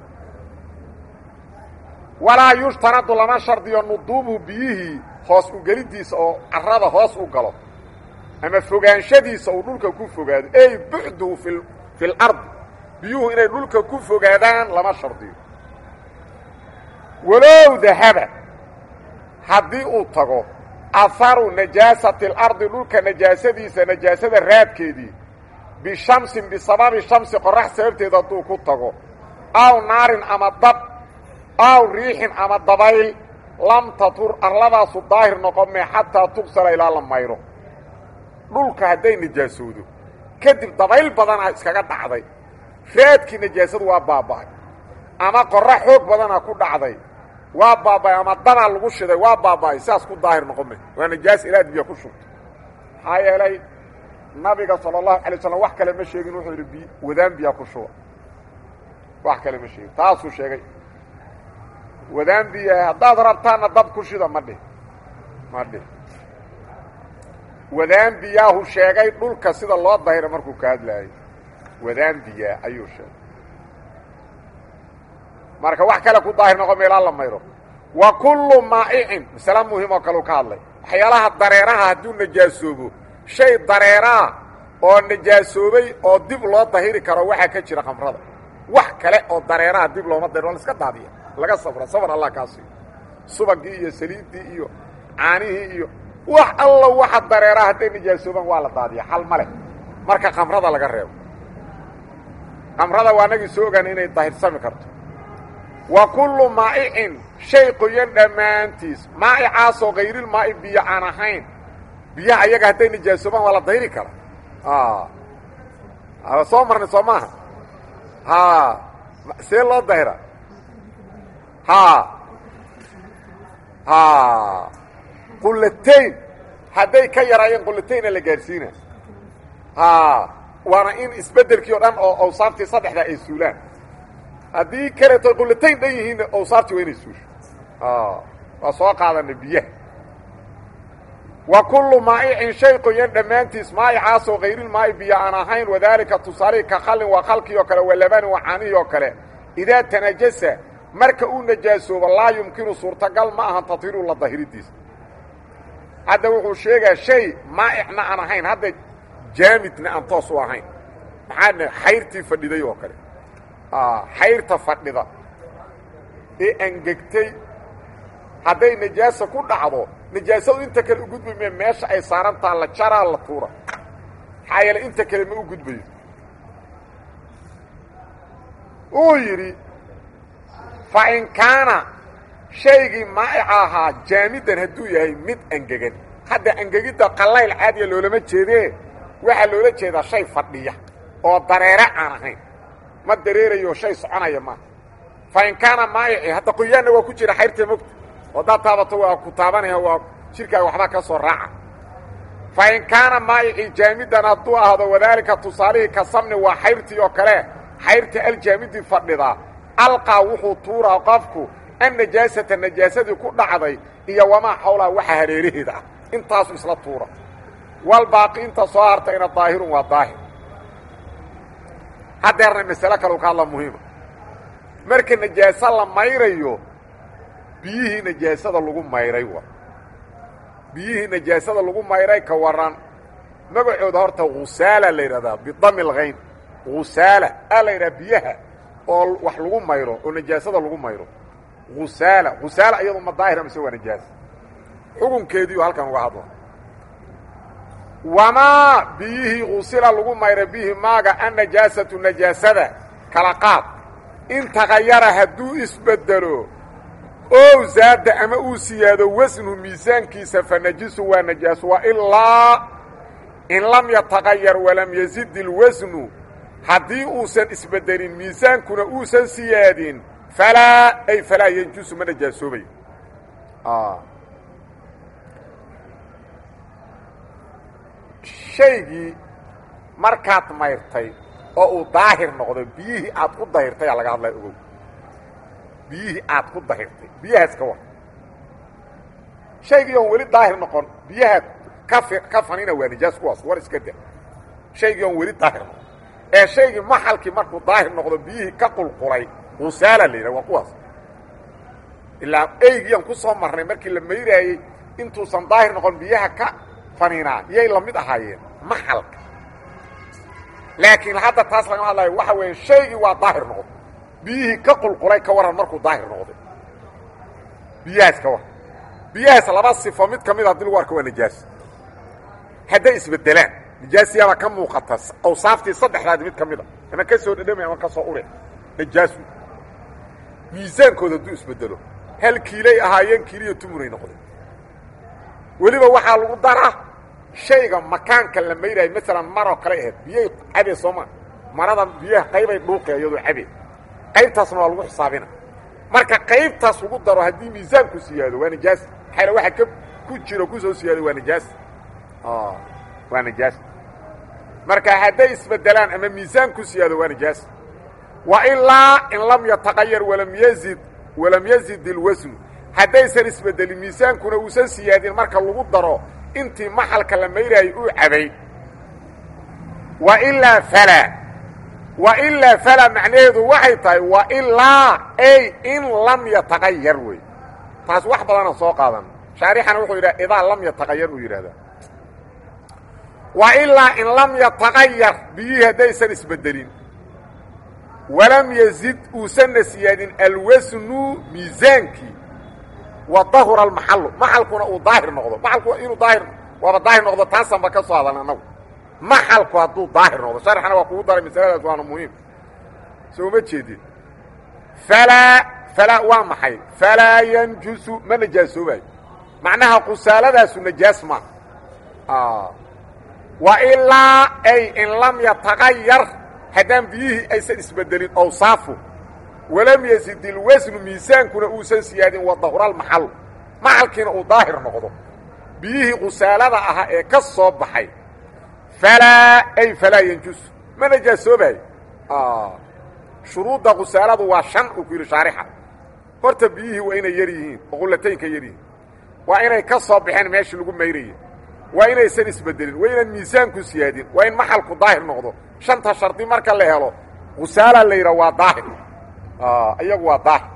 walaa yushtaradu lama shardiyo nuduubuhu biyihii hoos ugelidiisa oo carrada hoos u galo ama fogaanshadiisa uu dhulka ku fogaado ey bucduhu fi fi lardi biyuhu inay dhulka ku fogaadaan lama shardiyo walow dahaba haddii uu tago aharu najaasati اlardi dhulka najaasadiisa najaasada raadkeedii bishamsin bisababi shamsi qorax sababteed hadduu ku tago aw naarin ama dab aw riixin ama dabayl lam tatur arladaasu daahir noqon mee xataa tugsala ilaa la mayro dhulka hadday najaasoodo kadib dabayl badanaa iskaga dhacday raadkii najaasadu waa baaba'ay ama qorax xoog badanaa ku dhacday waa baaba'ay ama dabaa lagu shiday waa baaba'ay sidaas ku daahir noqon me waa najaas ilaad biyo ku shubto maxaa yeelay nabiga sala allahu alay slam wax kale ma sheegin wuxuu yidhi bi wadaan biyaa ku shuba wax kale ma sheegin taasuu sheegay wadaan biya haddaad rabtaana dab ku shida ma dhih ma dhih wadaan biyaahu sheegay dhulka sida loo dahira markuu ka hadlaayay wadaan biyaa ayuu sheegay marka wax kale ku daahir noqon meelaa la mayro wa kullu maa'icin masale muhim oo kaleu ka hadlay waxyaalaha dareeraha hadduu najaasoobo shay dareeraa oo najaasoobay oo dib loo dahiri karo waxaa ka jira khamrada wax kale oo dareeraha dib looma dahir waa la iska daadiya laga sabra sabar allah kaa siiyo subagii iyo saliiddii iyo caanihii iyo wax alla waxa dareeraha hadday najaasoobaan waa la daadiya xal ma leh marka khamrada laga reebo khamrada waa nagii soo ogaanay inay dahirsami karto wa kullu maa'icin shay qoyan dhammaantiis maa'icaasoo kayrilmaa'i biyo aan ahayn biyaha ayaga hadday nijaasoobaan waa la dayri kara soo marnay soo maaha ha see loo dayra ha ha qulatayn hadday ka yaraayeen qulatayna la gaadhsiina ha waana in isbeddelkii o dhan oo awsaaftii saddexdaa ay suulaan haddii kaleeto qulatayn dhan yihiinna awsaaftii waa inay suusho waa soo qaadana biyaha wa kullu maa'icin shay qoyan dhammaantiis maa'icaasoo kayrilmaa'i biyo aan ahayn wadaalika tusaalihii ka khallin waa khalkii oo kale waa labanin waa caanihii oo kale idaa tanajasa marka uu najaasoobo laa yumkinu suurtagal ma ahan tadhiiru la dahiridiisa hadda wuxuu sheegaa shay maa'icna aan ahayn hadda jaamidna aan toos u ahayn maxaa xayrtii fadhiday oo kale xayrta fadhida ee angegtay hadday najaasa ku dhacdo najaasadu inta kale u gudbay me meesha ay saarantaa la jaraa la tuura maxaa yeele inta kale ma u gudbayo uu yidhi fa in kaana shaygii maa'ica ahaa jaamidan hadduu yahay mid angegan hadda angegidda qallayl caadiya loolama jeedee waxaa loola jeedaa shay fadhiya oo dareere aan ahayn ma dareerayo shay soconaya maaha fa in kaana maa'ici hadda qoyaanna waa ku jira xayrtee mogta haddaad taabato waa ku taabanaya waa jirkaaga waxbaa ka soo raaca fa in kaana maa'ici jaamidan hadduu ahdo wadaalika tusaalihii ka samni waa xayrtii oo kale xayrta aljaamidi fadhidaa alqaa wuxuu tuuraa qofku annajaasata najaasadii ku dhacday iyo wamaa xawlaa waxa hareeraheeda ah intaasu isla tuura walbaaqi inta soo hartayna daahirun waa daahir haddeerna masale kaleu ka hadla muhiima marka najaaso la mayrayo biyihii najaasada lagu mayray wa biyihii najaasada lagu mayray ka waran magacooda horta husaala la yidhahdaa bidami lhayn husaala aa la yidhaha biyaha oo wax lagu mayro oo najaasada lagu mayro husaala husaala iyadu ma daahira mise waa najaasa xukunkeediiu halkan uga hadla wamaa biyihii husila lagu mayray bihi maaga annajaasatu najaasada kala qaad in tagayara hadduu isbedelo ow zaada ama uu siyaado wasnu miisaankiisa fa najisu waa najaaso wa ilaa in lam yatagayar walam yazid ilwasnu haddii uusan isbedelin miisaankuna uusan siyaadin falaa ay falaa yanjusu ma najaasoobayo shaygii markaad mayrtay oo uu daahir noqdo biyihii aad ku dahirtay aa laga hadlaya ogow biyihii aad ku dahirtay biyahaas ka war shaygii oon weli daahir noqon biyaha kafi ka fanina waa nijaas kuwaas war iska da shaygii oon weli daahir noqon ee shaygii maxalkii markuu daahir noqdo biyihii ka qulqulay husaala la yidhaha waa kuwaas ilaa eygiiaan ku soo marnay markii la mayraayey intuusan daahir noqon biyaha ka faninaa yay la mid ahaayeen maxalka laakiin hadda taas lagama hadlayo waxa weeye shaygii waa daahir noqday biyihii ka qulqulay ka waran markuu daahir noqday biyahaas ka waran biyahaas laba sifo mid ka mid a hadii lagu arko waa nijaas hadday isbedelaan nijaasiyaabaa ka muuqata awsaaftii saddexdaadi mid ka mid a ama ka soo dhadhamay ama ka soo ure najaasu miisaankooda hadduu isbedelo hal kiilay ahaayeen kiiliyo tumunay noqdeen weliba waxaa lagu daraa shayga makaanka la mayraayo maalan maroo kale ahayd biyay cabee sooma marada biyaha qaybay dhuuqe iyadoo cabee qaybtaasna waa lagu xisaabina marka qaybtaas lagu daro haddii miisaanku siyaado waa nijaas maxaa waxa ka ku jiro kusoo siyaado waa nijaas waa nijaas marka hadday isbedelaan ama miisaan ku siyaado waa nijaas wa ilaa in lam yataqayar walam yazid walam yazid ilwasnu haddaysan isbedelin miisaankuna uusan siyaadin marka lagu daro intii maxalka la mayraayay uu cabay wa ilaa falaa wa ilaa falaa macnaheedu waxay tahay wa ilaa ay in lam yataqayar wey taas wax badana soo qaadan shaarixana wuxuu yidhaha idaa lam yataqayar uu yidhahdaa wa ilaa in lam yataqayar biyihii haddaysan isbedelin walam yazid uusanna siyaadin alwasnu miisaankii wa dahura almaxalu maxalkuna uu daahir noqdo maxalku inuu daahir waaba daahir noqdo taasanba ka soo hadan annagu maxalku hadduu daahir noqdo sharxana waa kugu daray masaladaas waana muhiim soo ma jeedin falaa falaa waa maxay falaa yanjusu ma najaasoobayo macnaha qusaaladaasu najaas ma wa ilaa ay in lam yatagayar haddaan biyihii aysan isbedelin awsaafu walam yazid ilwasnu miisaankuna uusan siyaadin wadahuraalmaxalu maxalkiina uu daahir noqdo biyihii qusaalada ahaa ee ka soo baxay falaa ay falaa yanjusu ma najaasoobayo shuruudda qusaaladu waa shan uu ku yidhi shaarixa horta biyihii waa inay yar yihiin oo qullataynka yar yihiin waa inay ka soo baxeen meeshii lagu mayrayay waa inaysan isbedelin waa inaan miisaanku siyaadin waa in maxalku daahir noqdo shanta shardi marka la helo qusaala la yidhaha waa daahir iyagu waa daahir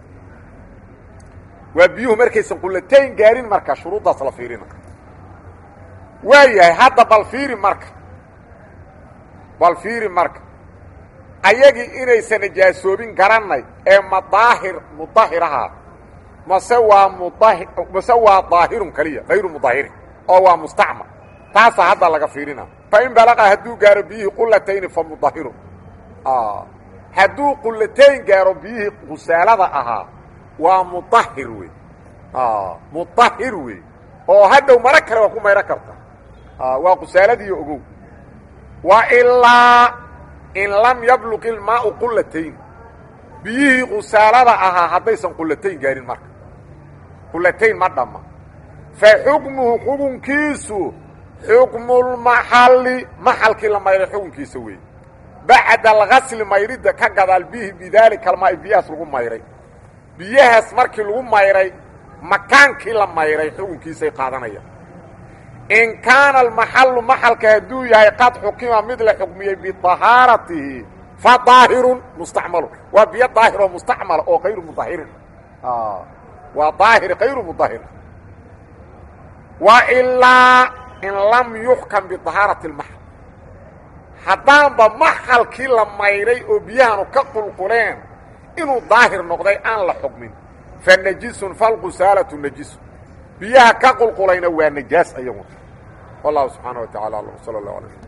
waa biyuhu markaysan qullatayn gaarin marka shuruuddaas la fiirina waa yahay hadda bal fiiri marka bal fiiri marka ayagii inaysan najaasoobin garannay ee ma daahir mudahiraha mase waa mudahi mase waa daahirun keliya hayru mudahirin oo waa mustacmal taasaa hadda laga fiirina fa in balaqa hadduu gaaro biyihii qulatayni fa mudahirun hadduu qullatayn gaaro biyihii qusaalada ahaa waa mudahir wey mudahir wey oo hadhow maro kale waa ku mayro karta waa qusaaladiiyo ogow wa ilaa in lam yabluq ilmaau qullatayn biyihii qusaalada ahaa haddaysan qullatayn gaarin marka qullatayn ma dhamma fa xukmuhu xukunkiisu xukmulmaxalli maxalkii la mayray xukunkiisa weeye bacda algasli mayridda ka gadaal bihi bidaalika almaai biyahaas lagu mayray biyahaas markii lagu mayray makaankii la mayray xukunkiisay qaadanayaan in kaana almaxallu maxalka hadduu yahay qad xukima mid la xukmiyey biطahaaratihi fa daahirun mustacmalu waa biyo daahir oo mustacmala oo kayru mudahirin waa daahir kayru mudahir wa ilaa in lam yuxkam biطahaarati اlmaxal haddaanba maxalkii la mayray oo biyahanu ka qulquleen inuu daahir noqday aan la xukmin fa najisun falqusaalatu najisu biyaha ka qulqulayna waa najaas ayagu wallahu subxaana wa tacala alam sala اllah alay slm